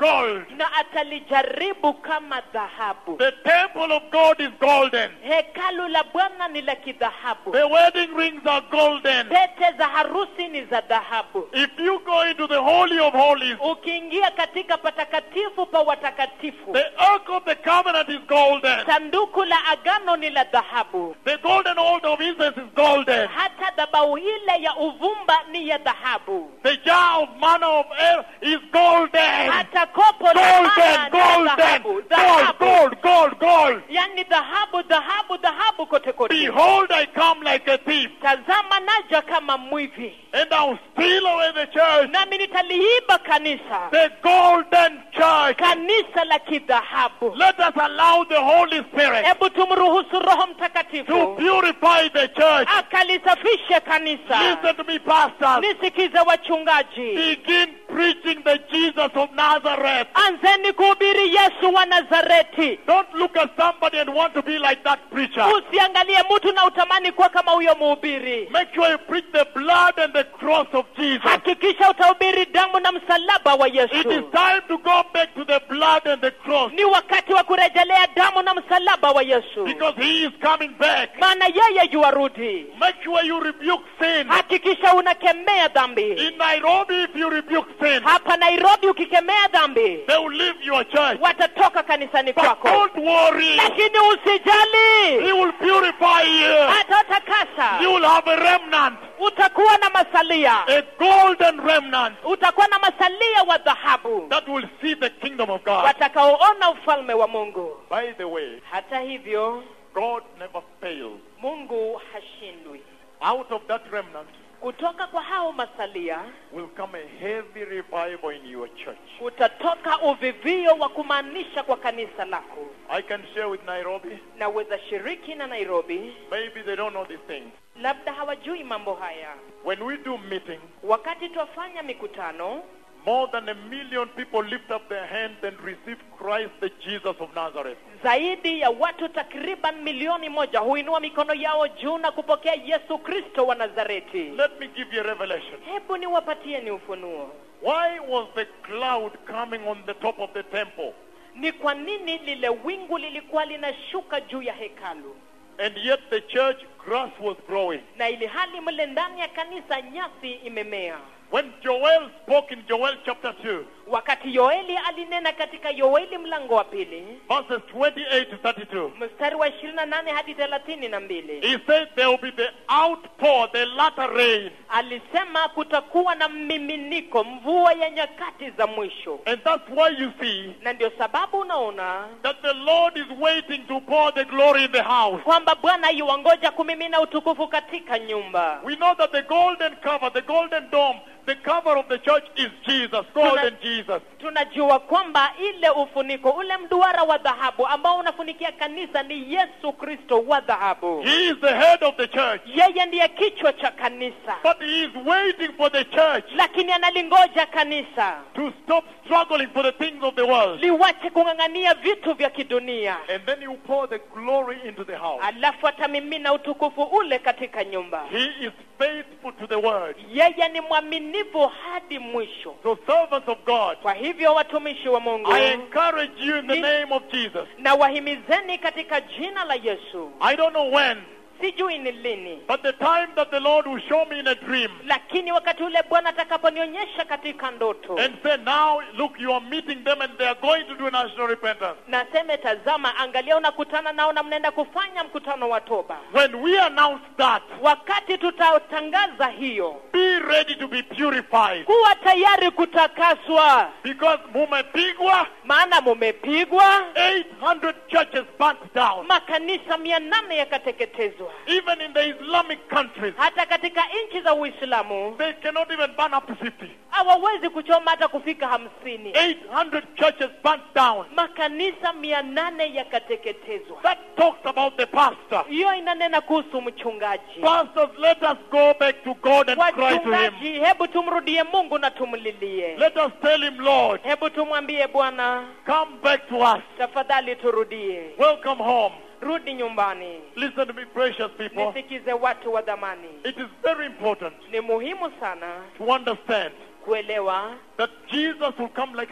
gold. na atalijaribu kama dhahabu The temple of God is golden. hekalu la bwana ni la kidhahabu The wedding rings are golden. pete za harusi ni za dhahabu If you go into the Holy of Holies, ukiingia katika patakatifu pa watakatifu the Ark of the Covenant is golden. sanduku la agano ni la dhahabu The golden altar of incense is golden. hata dhabau ile ya uvumba ni ya dhahabu The jar of manna of air is golden. hata kopo la mana Golden, ni ya dhahabu golden, gold, dhahabu gold, gold, gold. yani dhahabu dhahabu dhahabu kote kote Behold, I come like a thief, tazama naja kama mwivi and I'll steal away the church, nami nitaliiba kanisa the golden church. kanisa la kidhahabu Let us allow the Holy Spirit hebu tumruhusu roho to mtakatifu purify the church. akalisafishe kanisa Listen to me, pastors. nisikize wachungaji Begin preaching the Jesus of Nazareth. anzeni kuhubiri yesu wa nazareti Don't look at somebody and want to be like that preacher. usiangalie mtu na utamani kuwa kama huyo mhubiri Make sure you preach the blood and the cross of Jesus. hakikisha utahubiri damu na msalaba wa It is yesu time to go back to the blood and the cross ni wakati wa kurejelea damu na msalaba wa yesu because he is coming back. maana yeye yuwarudi Make sure you rebuke sin. hakikisha unakemea dhambi In Nairobi, if you rebuke sin, hapa nairobi ukikemea dhambi they will leave your church. watatoka kanisani But kwako don't worry. lakini usijali He will purify you. atatakasa You will have a remnant, utakuwa na masalia a golden remnant utakuwa na masalia wa dhahabu that will see the kingdom of God. watakaoona ufalme wa mungu By the way, hata hivyo God never fails. mungu hashindwi Out of that remnant kutoka kwa hao masalia will come a heavy revival in your church. kutatoka uvivio wa kumaanisha kwa kanisa lako I can share with Nairobi. naweza shiriki na nairobi Maybe they don't know these things. labda hawajui mambo haya When we do meetings, wakati twafanya mikutano more than a million people lift up their hands and receive Christ, the Jesus of Nazareth. zaidi ya watu takriban milioni moja huinua mikono yao juu na kupokea yesu kristo wa nazareti Let me give you a revelation. hebu niwapatie ni ufunuo Why was the cloud coming on the top of the temple? ni kwa nini lile wingu lilikuwa linashuka juu ya hekalu And yet the church grass was growing. na ili hali mle ndani ya kanisa nyasi imemea When Joel spoke in Joel chapter 2, wakati yoeli alinena katika yoeli mlango wa pili verses 28 to 32, mstari wa ishirini na nane hadi thelathini na mbili he said there will be the outpour, the latter rain. alisema kutakuwa na mmiminiko mvua ya nyakati za mwisho And that's why you see na ndio sababu unaona that the Lord is waiting to pour the glory in the house. kwamba bwana yuwangoja kumimina utukufu katika nyumba We know that the golden cover, the golden dome, the cover of the church is Jesus, golden Jesus. tunajua kwamba ile ufuniko ule mduara wa dhahabu ambao unafunikia kanisa ni yesu kristo wa dhahabu He is the head of the church. yeye ndiye kichwa cha kanisa But he is waiting for the church lakini analingoja kanisa to stop struggling for the things of the world. liwache kung'ang'ania vitu vya kidunia And then you pour the glory into the house. alafu atamimina utukufu ule katika nyumba He is faithful to the word. yeye ni mwaminifu hadi mwisho So servants of God, kwa hivyo watumishi wa mungu I encourage you in the name of Jesus. na wahimizeni katika jina la yesu I don't know when, sijui ni lini but the time that the Lord will show me in a dream lakini wakati ule bwana atakaponionyesha katika ndoto and say, now look, you are meeting them and they are going to do national repentance. naseme tazama angalia unakutana nao na mnaenda kufanya mkutano wa toba When we announce that, wakati tutatangaza hiyo be ready to be purified. kuwa tayari kutakaswa Because mumepigwa, maana mumepigwa 800 churches burnt down. makanisa mia nane yakateketezwa Even in the Islamic countries, hata katika nchi za uislamu they cannot even burn up to 50. hawawezi kuchoma hata kufika hamsini 800 churches burnt down. makanisa mia nane yakateketezwa That talks about the pastor. hiyo inanena kuhusu mchungaji Pastors, let us go back to God and cry to Him. wachungaji hebu tumrudie mungu na tumlilie Let us tell Him, Lord, hebu tumwambie bwana come back to us. tafadhali turudie Welcome home. rudi nyumbani Listen to me, precious people. nisikize watu wa dhamani It is very important ni muhimu sana to understand kuelewa that Jesus will come like a thief.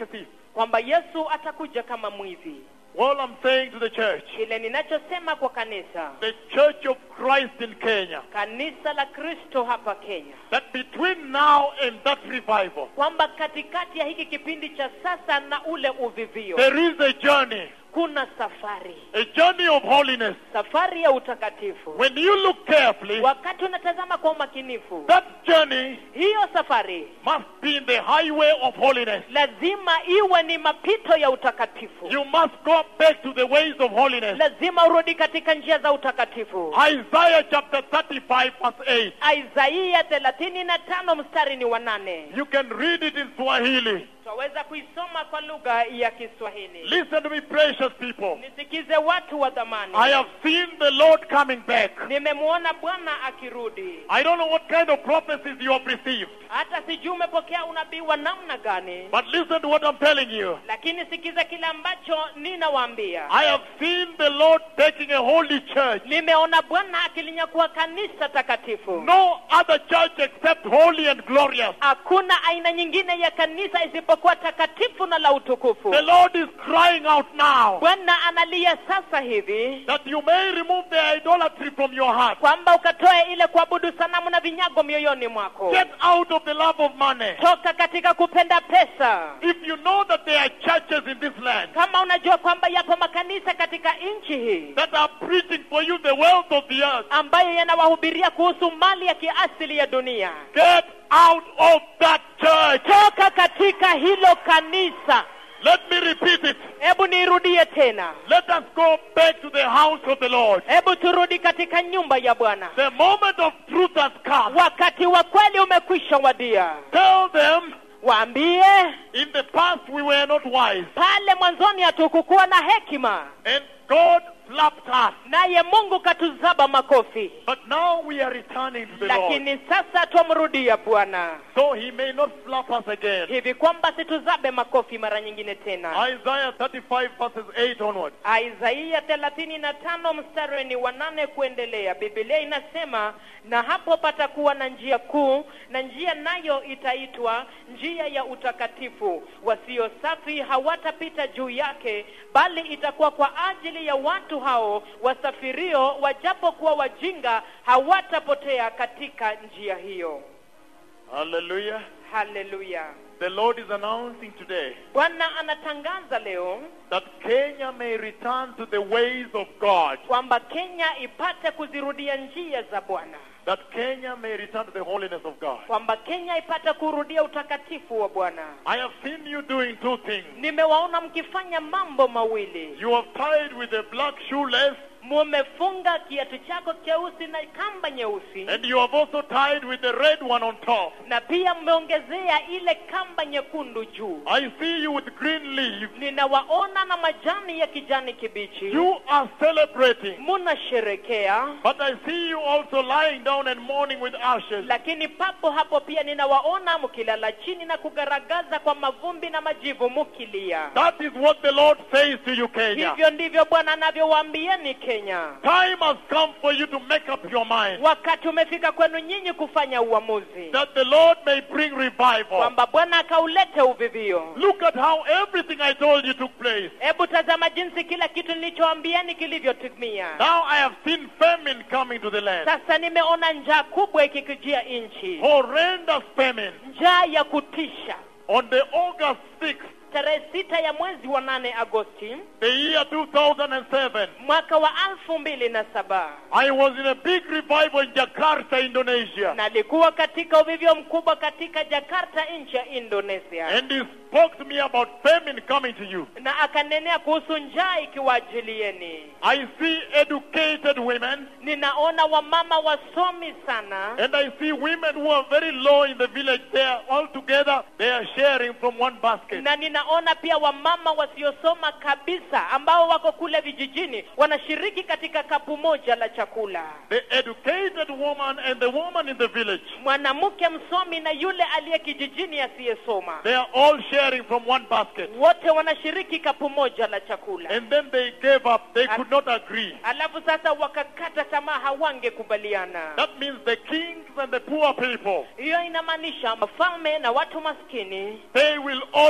kwamba yesu atakuja kama mwivi Well, I'm saying to the church, kile ninachosema kwa kanisa the Church of Christ in Kenya, kanisa la kristo hapa kenya that between now and that revival, kwamba katikati ya hiki kipindi cha sasa na ule uvivio there is a journey, kuna safari a journey of holiness. safari ya utakatifu When you look carefully, wakati unatazama kwa umakinifu that journey hiyo safari must be in the highway of holiness. lazima iwe ni mapito ya utakatifu You must go back to the ways of holiness. lazima urudi katika njia za utakatifu Isaiah chapter 35 verse 8. isaia thelathini na tano mstari ni wa nane You can read it in Swahili. twaweza kuisoma kwa lugha ya kiswahili Listen to me, precious people. nisikize watu wa dhamani I have seen the Lord coming back. nimemwona bwana akirudi I don't know what kind of prophecies you have received, hata sijui umepokea unabii wa namna gani but listen to what I'm telling you. lakini sikiza kile ambacho ninawaambia I have seen the Lord taking a holy church. nimeona bwana akilinyakua kanisa takatifu No other church except holy and glorious. hakuna aina nyingine ya kanisa isipokuwa takatifu na la utukufu The Lord is crying out now bwana analia sasa hivi that you may remove the idolatry from your heart. kwamba ukatoe ile kuabudu sanamu na vinyago mioyoni mwako Get out of the love of money. toka katika kupenda pesa If you know that there are churches in this land kama unajua kwamba yapo makanisa katika nchi hii that are preaching for you the wealth of the earth, ambayo yanawahubiria kuhusu mali ya kiasili ya dunia get out of that church. toka katika hilo kanisa Let me repeat it. hebu niirudie tena Let us go back to the house of the Lord. hebu turudi katika nyumba ya bwana The moment of truth has come. wakati wa kweli umekwisha wadia Tell them, waambie in the past we were not wise, pale mwanzoni hatukukuwa na hekima and God slapped us. naye mungu katuzaba makofi But now we are returning to the Lord, lakini sasa twamrudia bwana so He may not slap us again. hivi kwamba situzabe makofi mara nyingine tena Isaiah 35 verses 8 onward. isaia thelathini na tano mstari ni wa nane kuendelea bibilia inasema na hapo patakuwa na njia kuu na njia nayo itaitwa njia ya utakatifu wasio safi hawatapita juu yake bali itakuwa kwa ajili ya watu hao wasafirio wajapokuwa wajinga hawatapotea katika njia hiyo Hallelujah. haleluya The Lord is announcing today bwana anatangaza leo that Kenya may return to the ways of God. kwamba kenya ipate kuzirudia njia za bwana That Kenya may return to the holiness of God. kwamba kenya ipate kurudia utakatifu wa bwana I have seen you doing two things. nimewaona mkifanya mambo mawili You have tied with a black shoelace mumefunga kiatu chako cheusi na kamba nyeusi and you have also tied with the red one on top. na pia mmeongezea ile kamba nyekundu juu I see you with green leaves. ninawaona na majani ya kijani kibichi You are celebrating. munasherekea But I see you also lying down and mourning with ashes. lakini papo hapo pia ninawaona mkilala chini na kugaragaza kwa mavumbi na majivu mukilia That is what the Lord says to you, Kenya. hivyo ndivyo bwana anavyowaambieni kenya Time has come for you to make up your mind wakati umefika kwenu nyinyi kufanya uamuzi that the Lord may bring revival. kwamba bwana akaulete uvivio Look at how everything I told you took place. hebu tazama jinsi kila kitu nilichoambiani kilivyotimia Now I have seen famine coming to the land. sasa nimeona njaa kubwa ikikijia nchi Horrendous famine. njaa ya kutisha On the August 6th, tarehe sita ya mwezi wa nane agosti the year 2007, mwaka wa alfu mbili na saba I was in a big revival in Jakarta, Indonesia. nalikuwa katika uvivio mkubwa katika jakarta nchi ya indonesia And he spoke to me about famine coming to you. na akanenea kuhusu njaa ikiwaajilieni I see educated women ninaona wamama wasomi sana and I see women who are very low in the village. They are all together, they are sharing from one basket. na ninaona pia wamama wasiosoma kabisa ambao wako kule vijijini wanashiriki katika kapu moja la chakula The educated woman and the woman in the village, mwanamke msomi na yule aliye kijijini asiyesoma they are all sharing from one basket. wote wanashiriki kapu moja la chakula And then they gave up. They could not agree. alafu sasa wakakata tamaa hawangekubaliana That means the kings and the poor people, hiyo inamaanisha mafalme na watu maskini they will all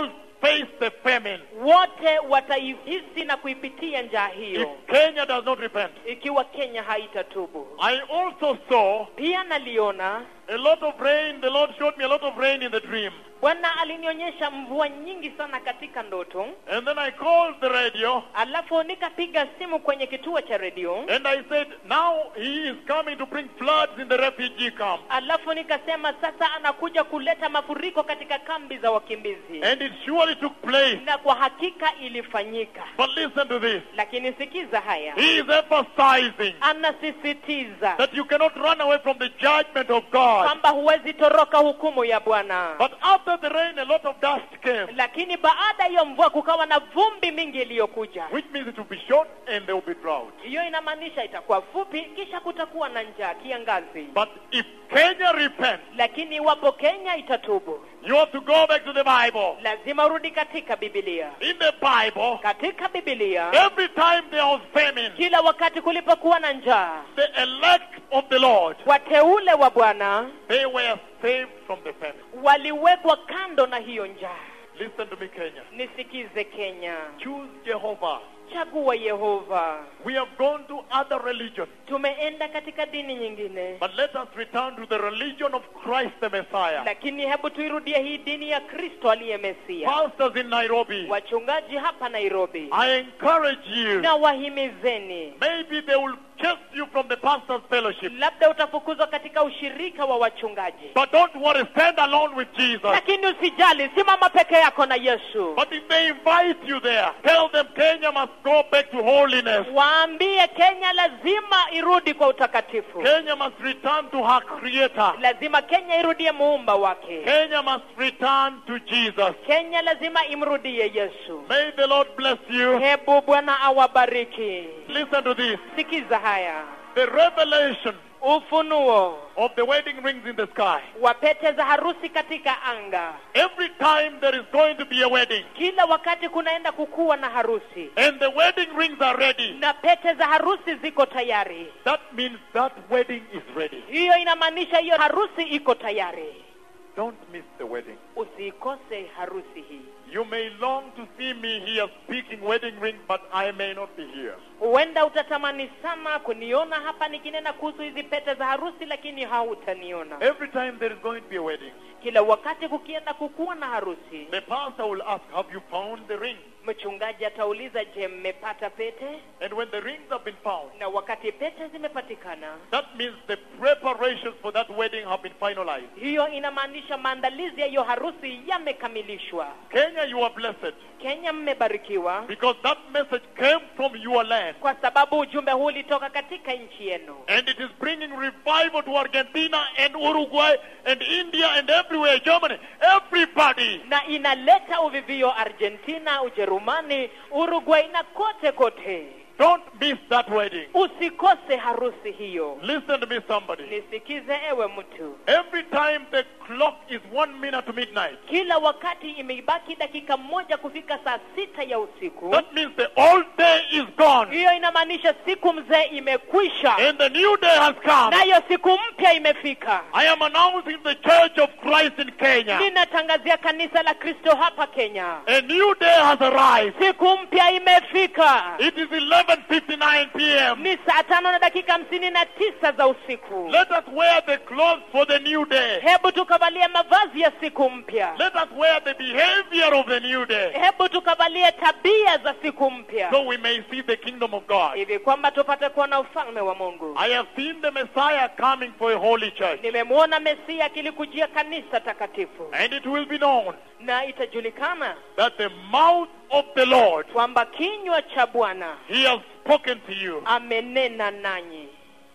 face the famine wote wataihisi na kuipitia njaa if hiyo Kenya does not repent. ikiwa kenya haitatubu I also saw pia naliona a lot of rain. The Lord showed me a lot of rain in the dream. bwana alinionyesha mvua nyingi sana katika ndoto And then I called the radio alafu nikapiga simu kwenye kituo cha redio and I said, now he is coming to bring floods in the refugee camp. alafu nikasema sasa anakuja kuleta mafuriko katika kambi za wakimbizi And it surely took place. na kwa hakika ilifanyika But listen to this. lakini sikiza haya He is emphasizing anasisitiza that you cannot run away from the judgment of God. kwamba huwezi toroka hukumu ya bwana But after the rain, a lot of dust came, lakini baada ya hiyo mvua kukawa na vumbi mingi iliyokuja which means it will be short and there will be drought. hiyo inamaanisha itakuwa fupi kisha kutakuwa na njaa kiangazi But if Kenya repents, lakini iwapo kenya itatubu you have to go back to the Bible. lazima urudi katika bibilia In the Bible, katika bibilia every time there was famine, kila wakati kulipokuwa na njaa the elect of the Lord, wateule wa bwana they were saved from the famine. waliwekwa kando na hiyo njaa Listen to me, Kenya. nisikize kenya Choose Jehovah. chagua yehova We have gone to other religions, tumeenda katika dini nyingine but let us return to the religion of Christ the Messiah. lakini hebu tuirudie hii dini ya kristo aliye mesia Pastors in Nairobi, wachungaji hapa nairobi I encourage you. na wahimizeni Maybe they will chase you from the pastor's fellowship. labda utafukuzwa katika ushirika wa wachungaji But don't worry, stand alone with Jesus. lakini usijali simama peke yako na yesu But if they invite you there, tell them Kenya must go back to holiness. waambie kenya lazima irudi kwa utakatifu Kenya must return to her creator. lazima kenya irudie muumba wake Kenya must return to Jesus. kenya lazima imrudie yesu May the Lord bless you. hebu bwana awabariki Listen to this. sikiza haya The revelation ufunuo of the wedding rings in the sky. wa pete za harusi katika anga Every time there is going to be a wedding kila wakati kunaenda kukuwa na harusi and the wedding rings are ready, na pete za harusi ziko tayari that means that wedding is ready. hiyo inamaanisha hiyo harusi iko tayari Don't miss the wedding. usiikose harusi hii You may long to see me here speaking wedding rings, but I may not be here. huenda utatamani sana kuniona hapa nikinena kuhusu hizi pete za harusi lakini hautaniona Every time there is going to be a wedding, kila wakati kukienda kukuwa na harusi the pastor will ask, Have you found the ring? mchungaji atauliza je mmepata pete And when the rings have been found, na wakati pete zimepatikana that means the preparations for that wedding have been finalized. hiyo inamaanisha maandalizi ya hiyo harusi yamekamilishwa Kenya, you are blessed kenya mmebarikiwa because that message came from your land. kwa sababu ujumbe huu ulitoka katika nchi yenu And it is bringing revival to Argentina and Uruguay and India and everywhere, Germany, everybody. na inaleta uvivio argentina ujerumani uruguay na kote kote Don't miss that wedding. usikose harusi hiyo Listen to me, somebody. nisikize ewe mtu Every time the clock is one minute to midnight, kila wakati imeibaki dakika moja kufika saa sita ya usiku that means the old day is gone hiyo inamaanisha siku mzee imekwisha and the new day has come. nayo siku mpya imefika I am announcing the Church of Christ in Kenya. ninatangazia kanisa la kristo hapa kenya A new day has arrived. siku mpya imefika It is 11:59 p.m. ni saa tano na dakika hamsini na tisa za usiku Let us wear the clothes for the new day. hebu tukavalie mavazi ya siku mpya Let us wear the behavior of the new day hebu tukavalie tabia za siku mpya so we may see the kingdom of God. hivi kwamba tupate kuona ufalme wa mungu I have seen the Messiah coming for a holy church, nimemwona mesia akilikujia kanisa takatifu and it will be known na itajulikana that the mouth of the Lord, kwamba kinywa cha bwana He has spoken to you. amenena nanyi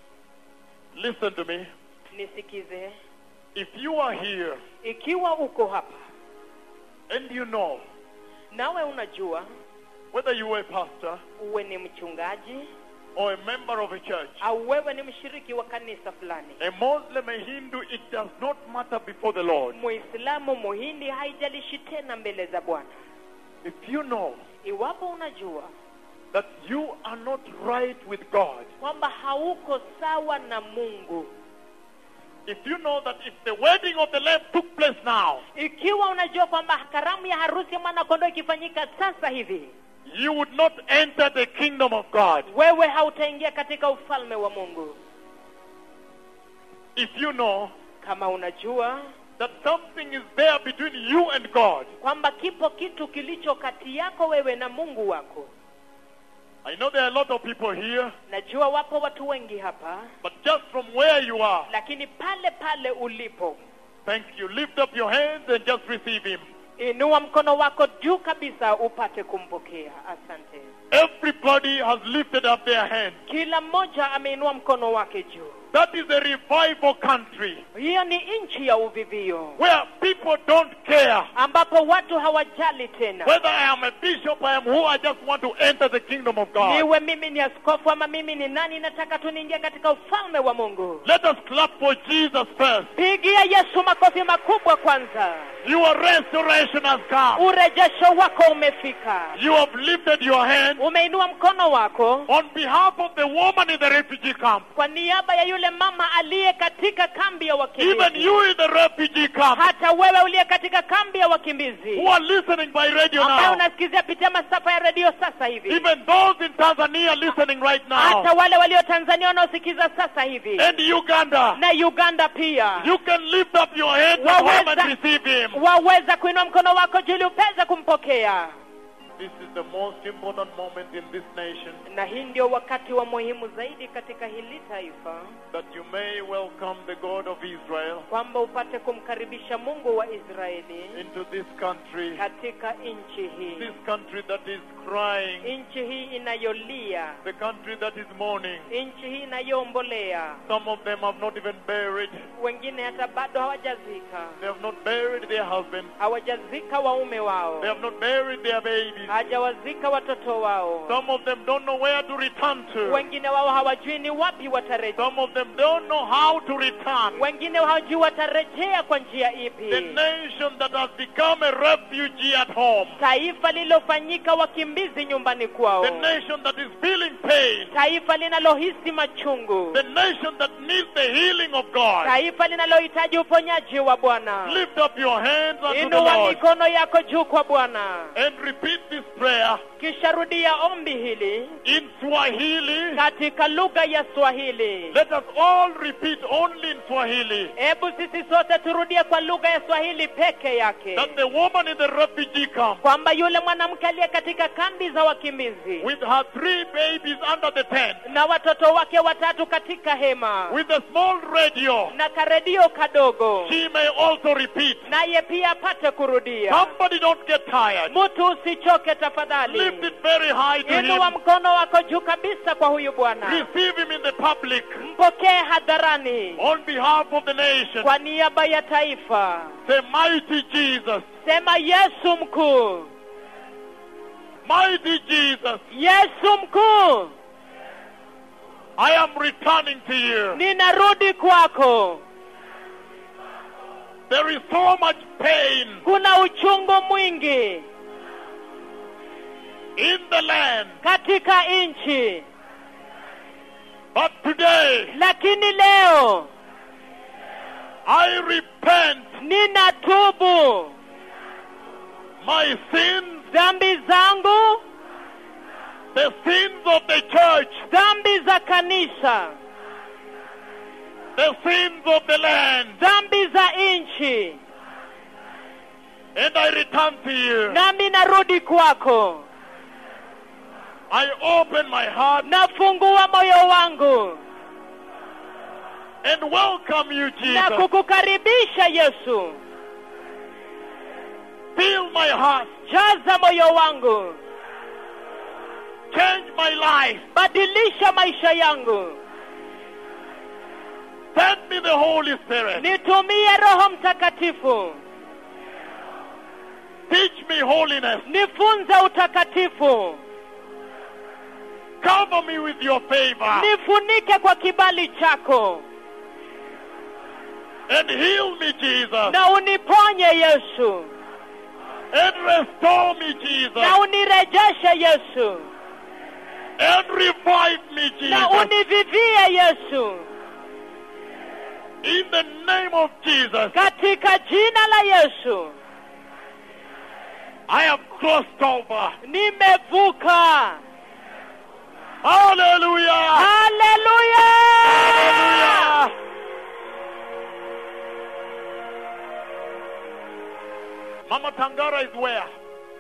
Listen to me. nisikize If you are here ikiwa uko hapa and you know nawe unajua whether you are a pastor uwe ni mchungaji or a member of a church, au wewe ni mshiriki wa kanisa fulani a Muslim, a Hindu, it does not matter before the Lord. muislamu muhindi haijalishi tena mbele za bwana If you know iwapo unajua that you are not right with God, kwamba hauko sawa na mungu if you know that if the wedding of the Lamb took place now, ikiwa unajua kwamba karamu ya harusi ya mwanakondoo ikifanyika sasa hivi you would not enter the kingdom of God. wewe hautaingia katika ufalme wa mungu If you know kama unajua that something is there between you and God. kwamba kipo kitu kilicho kati yako wewe na mungu wako I know there are a lot of people here, najua wapo watu wengi hapa but just from where you are, lakini pale pale ulipo thank you. Lift up your hands and just receive Him. inua mkono wako juu kabisa upate kumpokea asante Everybody has lifted up their hands. kila mmoja ameinua mkono wake juu That is a revival country hiyo ni nchi ya uvivio where people don't care ambapo watu hawajali tena whether I am a bishop, I am who, I just want to enter the kingdom of God. niwe mimi ni askofu ama mimi ni nani nataka tu niingie katika ufalme wa mungu Let us clap for Jesus first. pigia yesu makofi makubwa kwanza Your restoration has come. urejesho wako umefika You have lifted your hand umeinua mkono wako on behalf of the woman in the refugee camp. kwa niaba ya yule mama aliye katika kambi ya Even wakimbizi you in the refugee camp hata wewe uliye katika kambi ya wakimbizi who are listening by radio ambayo now. unasikizia pitia masafa ya redio sasa hivi Even those in Tanzania listening right hata now. wale walio tanzania wanaosikiza sasa hivi And Uganda. na uganda pia You can lift up your hands at home and receive him. waweza kuinua mkono wako juu ili upeze kumpokea This is the most important moment in this nation na hii ndio wakati wa muhimu zaidi katika hili taifa that you may welcome the God of Israel kwamba upate kumkaribisha mungu wa israeli into this country. katika nchi hii This country that is crying, nchi hii inayolia the country that is mourning. nchi hii inayoombolea Some of them have not even buried. wengine hata bado hawajazika They have not buried their husbands. hawajazika waume wao They have not buried their babies. hawajawazika watoto wao Some of them don't know where to return to. wengine wao hawajui ni wapi watarejea Some of them don't know how to return. wengine hawajui watarejea kwa njia The ipi nation that has become a refugee at home. taifa lililofanyika wakimbizi nyumbani kwao The nation that is feeling pain. taifa linalohisi machungu The nation that needs the healing of God. taifa linalohitaji uponyaji wa bwana Lift up your hands unto the inua Lord mikono yako juu kwa bwana and repeat this prayer kisha rudia ombi hili in Swahili. katika lugha ya swahili Let us all repeat only in Swahili hebu sisi sote turudie kwa lugha ya swahili peke yake that the woman in the refugee camp kwamba yule mwanamke aliye katika kambi za wakimbizi with her three babies under the tent, na watoto wake watatu katika hema with a small radio, na karedio kadogo she may also repeat. naye pia apate kurudia Somebody don't get tired. mtu usichoke tafadhali Lift it very high to inua him. mkono wako juu kabisa kwa huyu bwana Receive him in the public mpokee hadharani on behalf of the nation. kwa niaba ya taifa Say, mighty Jesus, sema yesu mkuu mighty Jesus, yesu mkuu I am returning to you. ninarudi kwako There is so much pain kuna uchungu mwingi in the land, katika nchi but today lakini leo I repent ninatubu my sins, dhambi zangu the sins of the church, dhambi za kanisa the sins of the land, dhambi za nchi and I return to you. nami narudi kwako I open my heart nafungua moyo wangu and welcome you, na Jesus. kukukaribisha yesu Fill my heart, jaza moyo wangu change my life, badilisha maisha yangu send me the Holy Spirit, nitumie roho mtakatifu teach me holiness, nifunze utakatifu cover me with your favor, nifunike kwa kibali chako and heal me, Jesus, na uniponye yesu and restore me, Jesus, na unirejeshe yesu and revive me, na Jesus. univivie yesu In the name of Jesus, katika jina la yesu I have crossed over. nimevuka Hallelujah! haleluya Hallelujah! Mama Tangara is where?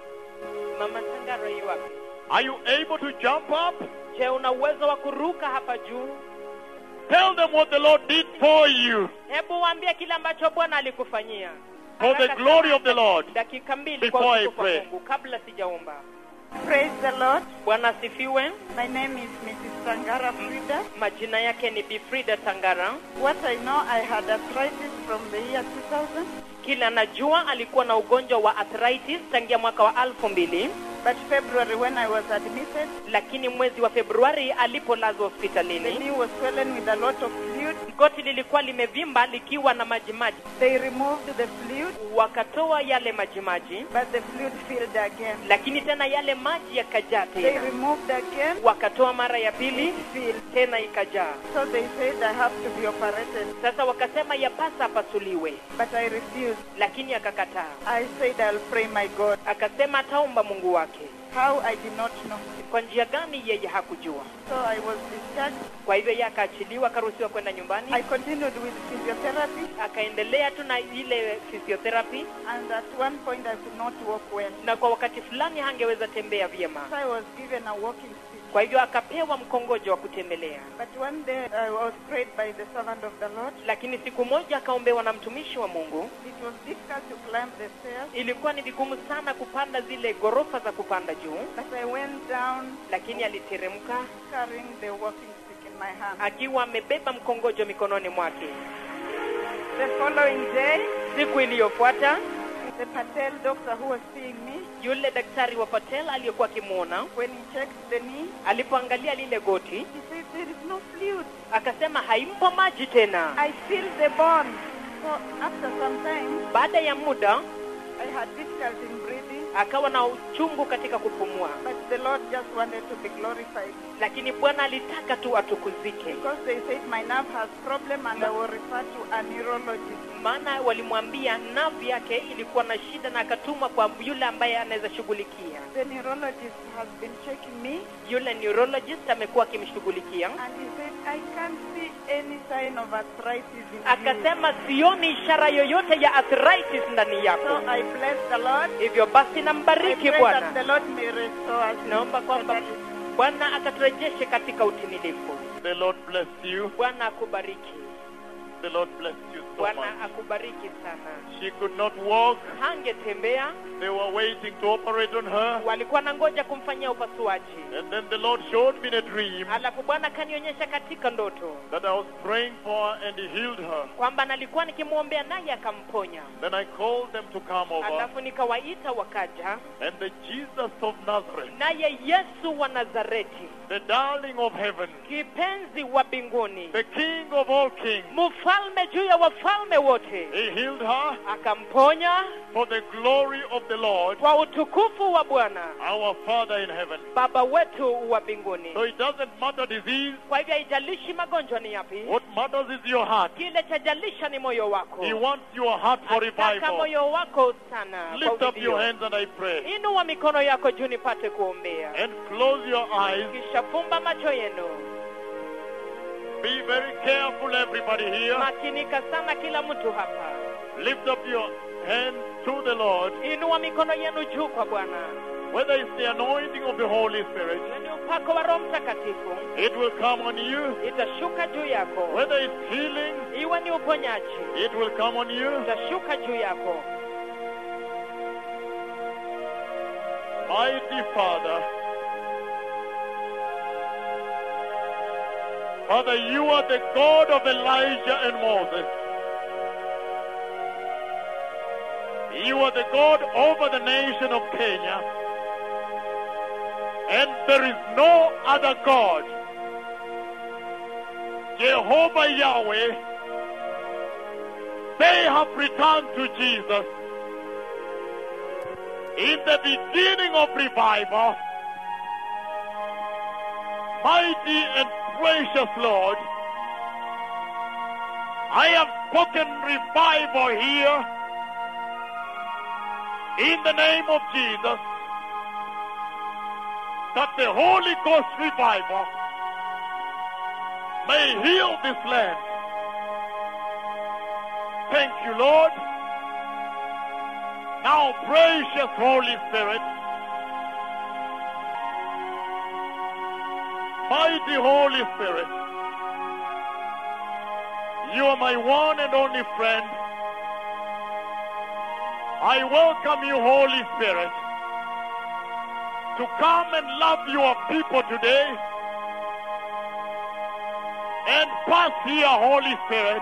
mama tangara yu wapi Are you able to jump up? je una uwezo wa kuruka hapa juu Tell them what the Lord did for you. hebu waambie kile ambacho bwana alikufanyia For the Haraka glory sana, of the Lord. dakika mbili Before kwa I utukufu wa pray. mungu kabla sijaomba Praise the Lord. bwana asifiwe My name is Mrs. Sangara Frida. majina yake ni bifrida tangara What I know, I had arthritis from the year 2000, kila najua alikuwa na ugonjwa wa arthritis tangia mwaka wa alfu mbili but February when I was admitted, lakini mwezi wa februari alipolazwa the hospitalini knee was swollen with a lot of fluid. goti lilikuwa limevimba likiwa na majimaji They removed the fluid, wakatoa yale majimaji but the fluid filled again. lakini tena yale maji yakajaa They tena removed again, wakatoa mara ya pili filled. tena ikajaa So they said I have to be operated, sasa wakasema yapasa apasuliwe but I refused. lakini akakataa I said I'll pray my God. akasema ataomba mungu wake How I did not know. kwa njia gani yeye hakujua So I was discharged. kwa hivyo yeye akaachiliwa akaruhusiwa kwenda nyumbani I continued with physiotherapy, akaendelea tu na ile physiotherapy and at one point I could not walk well. na kwa wakati fulani hangeweza tembea vyema So I was given a walking stick. kwa hivyo akapewa mkongojo wa kutembelea But one day I was prayed by the servant of the Lord. lakini siku moja akaombewa na mtumishi wa mungu It was difficult to climb the stairs, ilikuwa ni vigumu sana kupanda zile ghorofa za kupanda juu but I went down lakini aliteremka carrying the walking stick in my hand. akiwa amebeba mkongojo mikononi mwake The following day, siku iliyofuata the Patel doctor who was seeing me, yule daktari wa patel aliyekuwa akimwona when he checked the knee, alipoangalia lile goti he said there is no fluid. akasema haimpo maji tena I feel the bone. So after some time, baada ya muda I had difficulty in breathing, akawa na uchungu katika kupumua but the Lord just wanted to be glorified. lakini bwana alitaka tu atukuzike Because they said my nerve has problem and I will refer to a neurologist. maana walimwambia navu yake ilikuwa na shida na akatuma kwa yule ambaye anaweza shughulikia The neurologist has been checking me yule neurologist amekuwa akimshughulikia and he said, I can't see any sign of arthritis in you. akasema sioni ishara yoyote ya arthritis ndani yako So I bless the Lord. hivyo basi I nambariki pray that bwana the Lord may restore us. naomba kwamba bwana akaturejeshe katika utimilifu The Lord bless you. bwana akubariki The Lord bless you so bwana much. akubariki sana She could not walk. hangetembea They were waiting to operate on her. walikuwa na ngoja kumfanyia upasuaji And then the Lord showed me in a dream alafu bwana akanionyesha katika ndoto that I was praying for her and He healed her. kwamba nalikuwa nikimwombea naye akamponya Then I called them to come over. alafu nikawaita wakaja And the Jesus of Nazareth, naye yesu wa nazareti the darling of heaven, kipenzi wa mbinguni the King of all kings, mfalme juu ya wafalme wote He healed her akamponya for the glory of the Lord, kwa utukufu wa bwana our Father in heaven. baba wetu wa mbinguni So it doesn't matter disease. kwa hivyo haijalishi magonjwa ni yapi What matters is your heart. kile chajalisha ni moyo wako He wants your heart for ataka revival. moyo wako sana kwa Lift up uvivio. your hands and I pray. inua mikono yako juu nipate kuombea And close your eyes. kisha fumba macho yenu Be very careful, everybody here. makinika sana kila mtu hapa Lift up your hands to the Lord. inua mikono yenu juu kwa bwana Whether it's the anointing of the Holy Spirit, ni upako wa roho mtakatifu it will come on you. itashuka juu yako Whether it's healing, iwe ni uponyaji it will come on you. itashuka juu yako Mighty Father, Father, you are the God of Elijah and Moses. You are the God over the nation of Kenya. And there is no other God. Jehovah Yahweh, they have returned to Jesus in the beginning of revival, mighty and precious Lord, I have spoken revival here in the name of Jesus that the Holy Ghost revival may heal this land. Thank you, Lord. Now, precious Holy Spirit, mighty Holy Spirit, you are my one and only friend. I welcome you, Holy Spirit, to come and love your people today and pass here, Holy Spirit,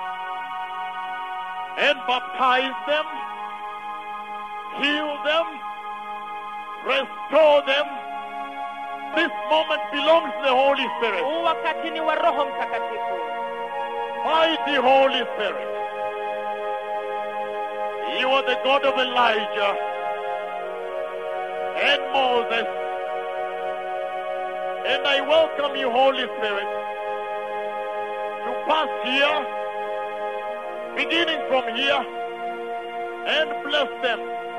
and baptize them, heal them, restore them. This moment belongs to the Holy Spirit. huu wakati ni wa roho mtakatifu Mighty Holy Spirit, you are the God of Elijah and Moses. And I welcome you, Holy Spirit, to pass here, beginning from here, and bless them.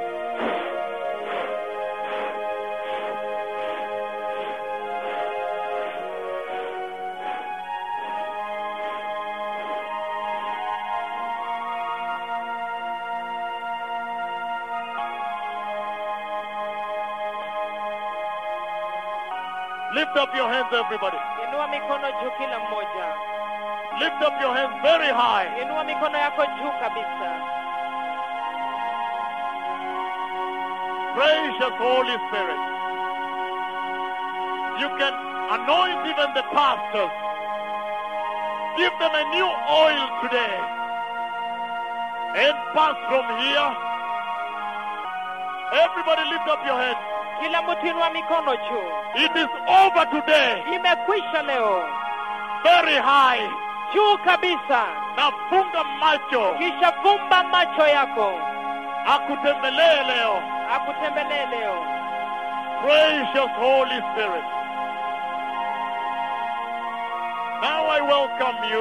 Lift up your hands, everybody. inua mikono juu kila mmoja Lift up your hands very high. inua mikono yako juu kabisa Precious Holy Spirit. You can anoint even the pastors. Give them a new oil today. And pass from here. Everybody lift up your hands. kila mtu inua mikono juu It is over today. imekwisha leo Very high. juu kabisa Nafunga macho. kisha fumba macho yako Akutembelee leo. akutembelee leo Precious Holy Spirit. Now I welcome you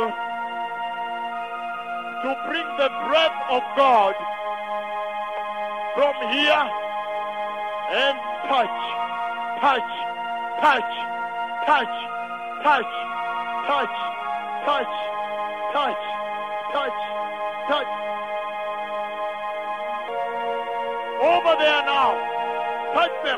to bring the breath of God from here and touch, touch, touch, touch, touch, touch, touch, touch, touch, touch. Over there now. Touch them.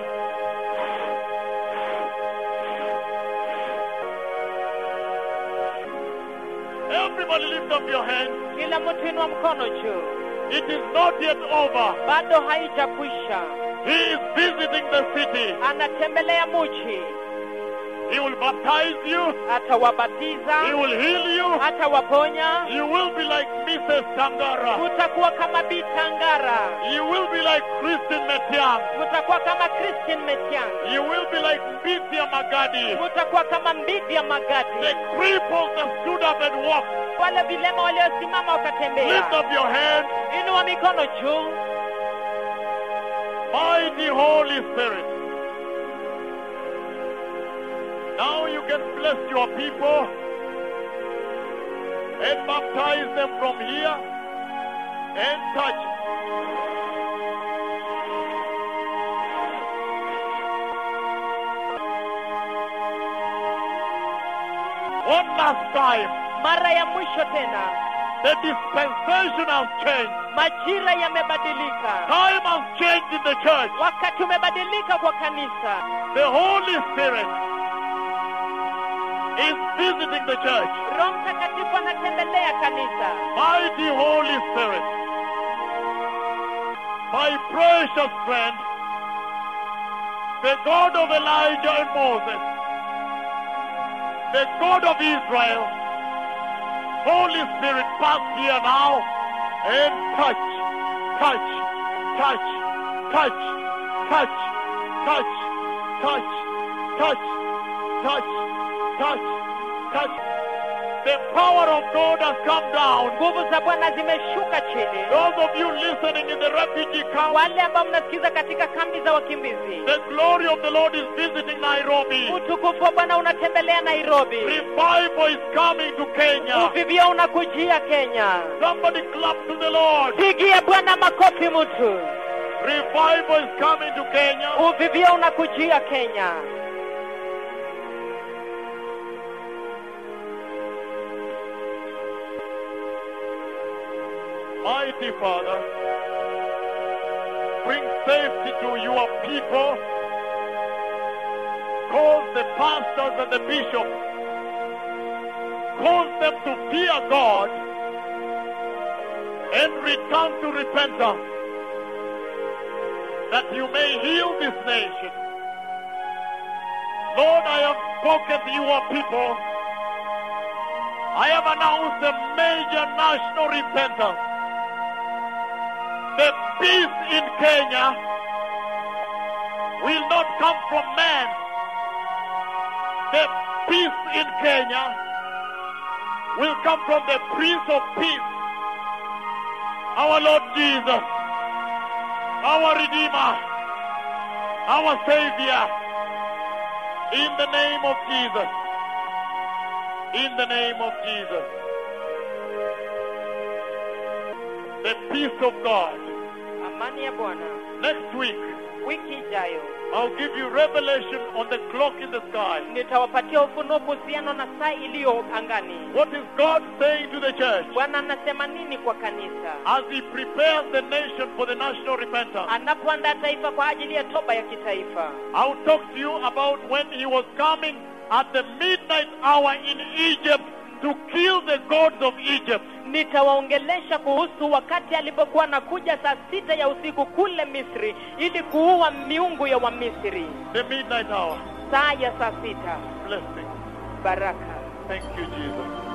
Everybody lift up your hands. kila mtu inua mkono juu It is not yet over. bado haijakwisha He is visiting the city. anatembelea muji He will baptize you. He atawabatiza will heal you. atawaponya You will be like Mrs. Tangara. utakuwa kama bitangara You will be like Christine Metiang. utakuwa kama christian metiang You will be like Bithia Magadi. utakuwa kama mbidi ya The magadi cripples that stood up and walked. wale vilema waliosimama wakatembea Lift up your hand. inua mikono juu Mighty Holy Spirit. Now you can bless your people and baptize them from here and touch. One last time, mara ya mwisho tena the dispensation has changed. majira yamebadilika Time has changed in the church. wakati umebadilika kwa kanisa The Holy Spirit is visiting the church. roho mtakatifu anatembelea kanisa Mighty Holy Spirit, my precious friend, the God of Elijah and Moses, the God of Israel, Holy Spirit, pass here now and touch, touch, touch, touch, touch, touch, touch, touch, touch, touch, touch. The power of God has come down. nguvu za bwana zimeshuka chini Those of you listening in the refugee camp, wale ambao mnasikiza katika kambi za wakimbizi the glory of the Lord is visiting Nairobi. utukufu wa bwana unatembelea nairobi Revival is coming to Kenya. uvivio unakujia kenya Somebody clap to the Lord. pigia bwana makofi mtu Revival is coming to Kenya. uvivio unakujia kenya Mighty Father, bring safety to your people. Cause the pastors and the bishops, cause them to fear God and return to repentance, that you may heal this nation. Lord, I have spoken to your people. I have announced a major national repentance. The peace in Kenya will not come from man. The peace in Kenya will come from the Prince of Peace, our Lord Jesus, our Redeemer, our Savior, in the name of Jesus. In the name of Jesus. The peace of God. amani ya bwana Next week, wiki ijayo I'll give you revelation on the clock in the sky. nitawapatia ufunuo kuhusiana na saa iliyo angani What is God saying to the church bwana anasema nini kwa kanisa as He prepares the nation for the national repentance? anapoandaa taifa kwa ajili ya toba ya kitaifa I'll talk to you about when He was coming at the midnight hour in Egypt to kill the gods of Egypt. nitawaongelesha kuhusu wakati alipokuwa anakuja saa sita ya usiku kule misri ili kuua miungu ya wamisri The midnight hour. saa ya saa sita Blessing. baraka Thank you, Jesus.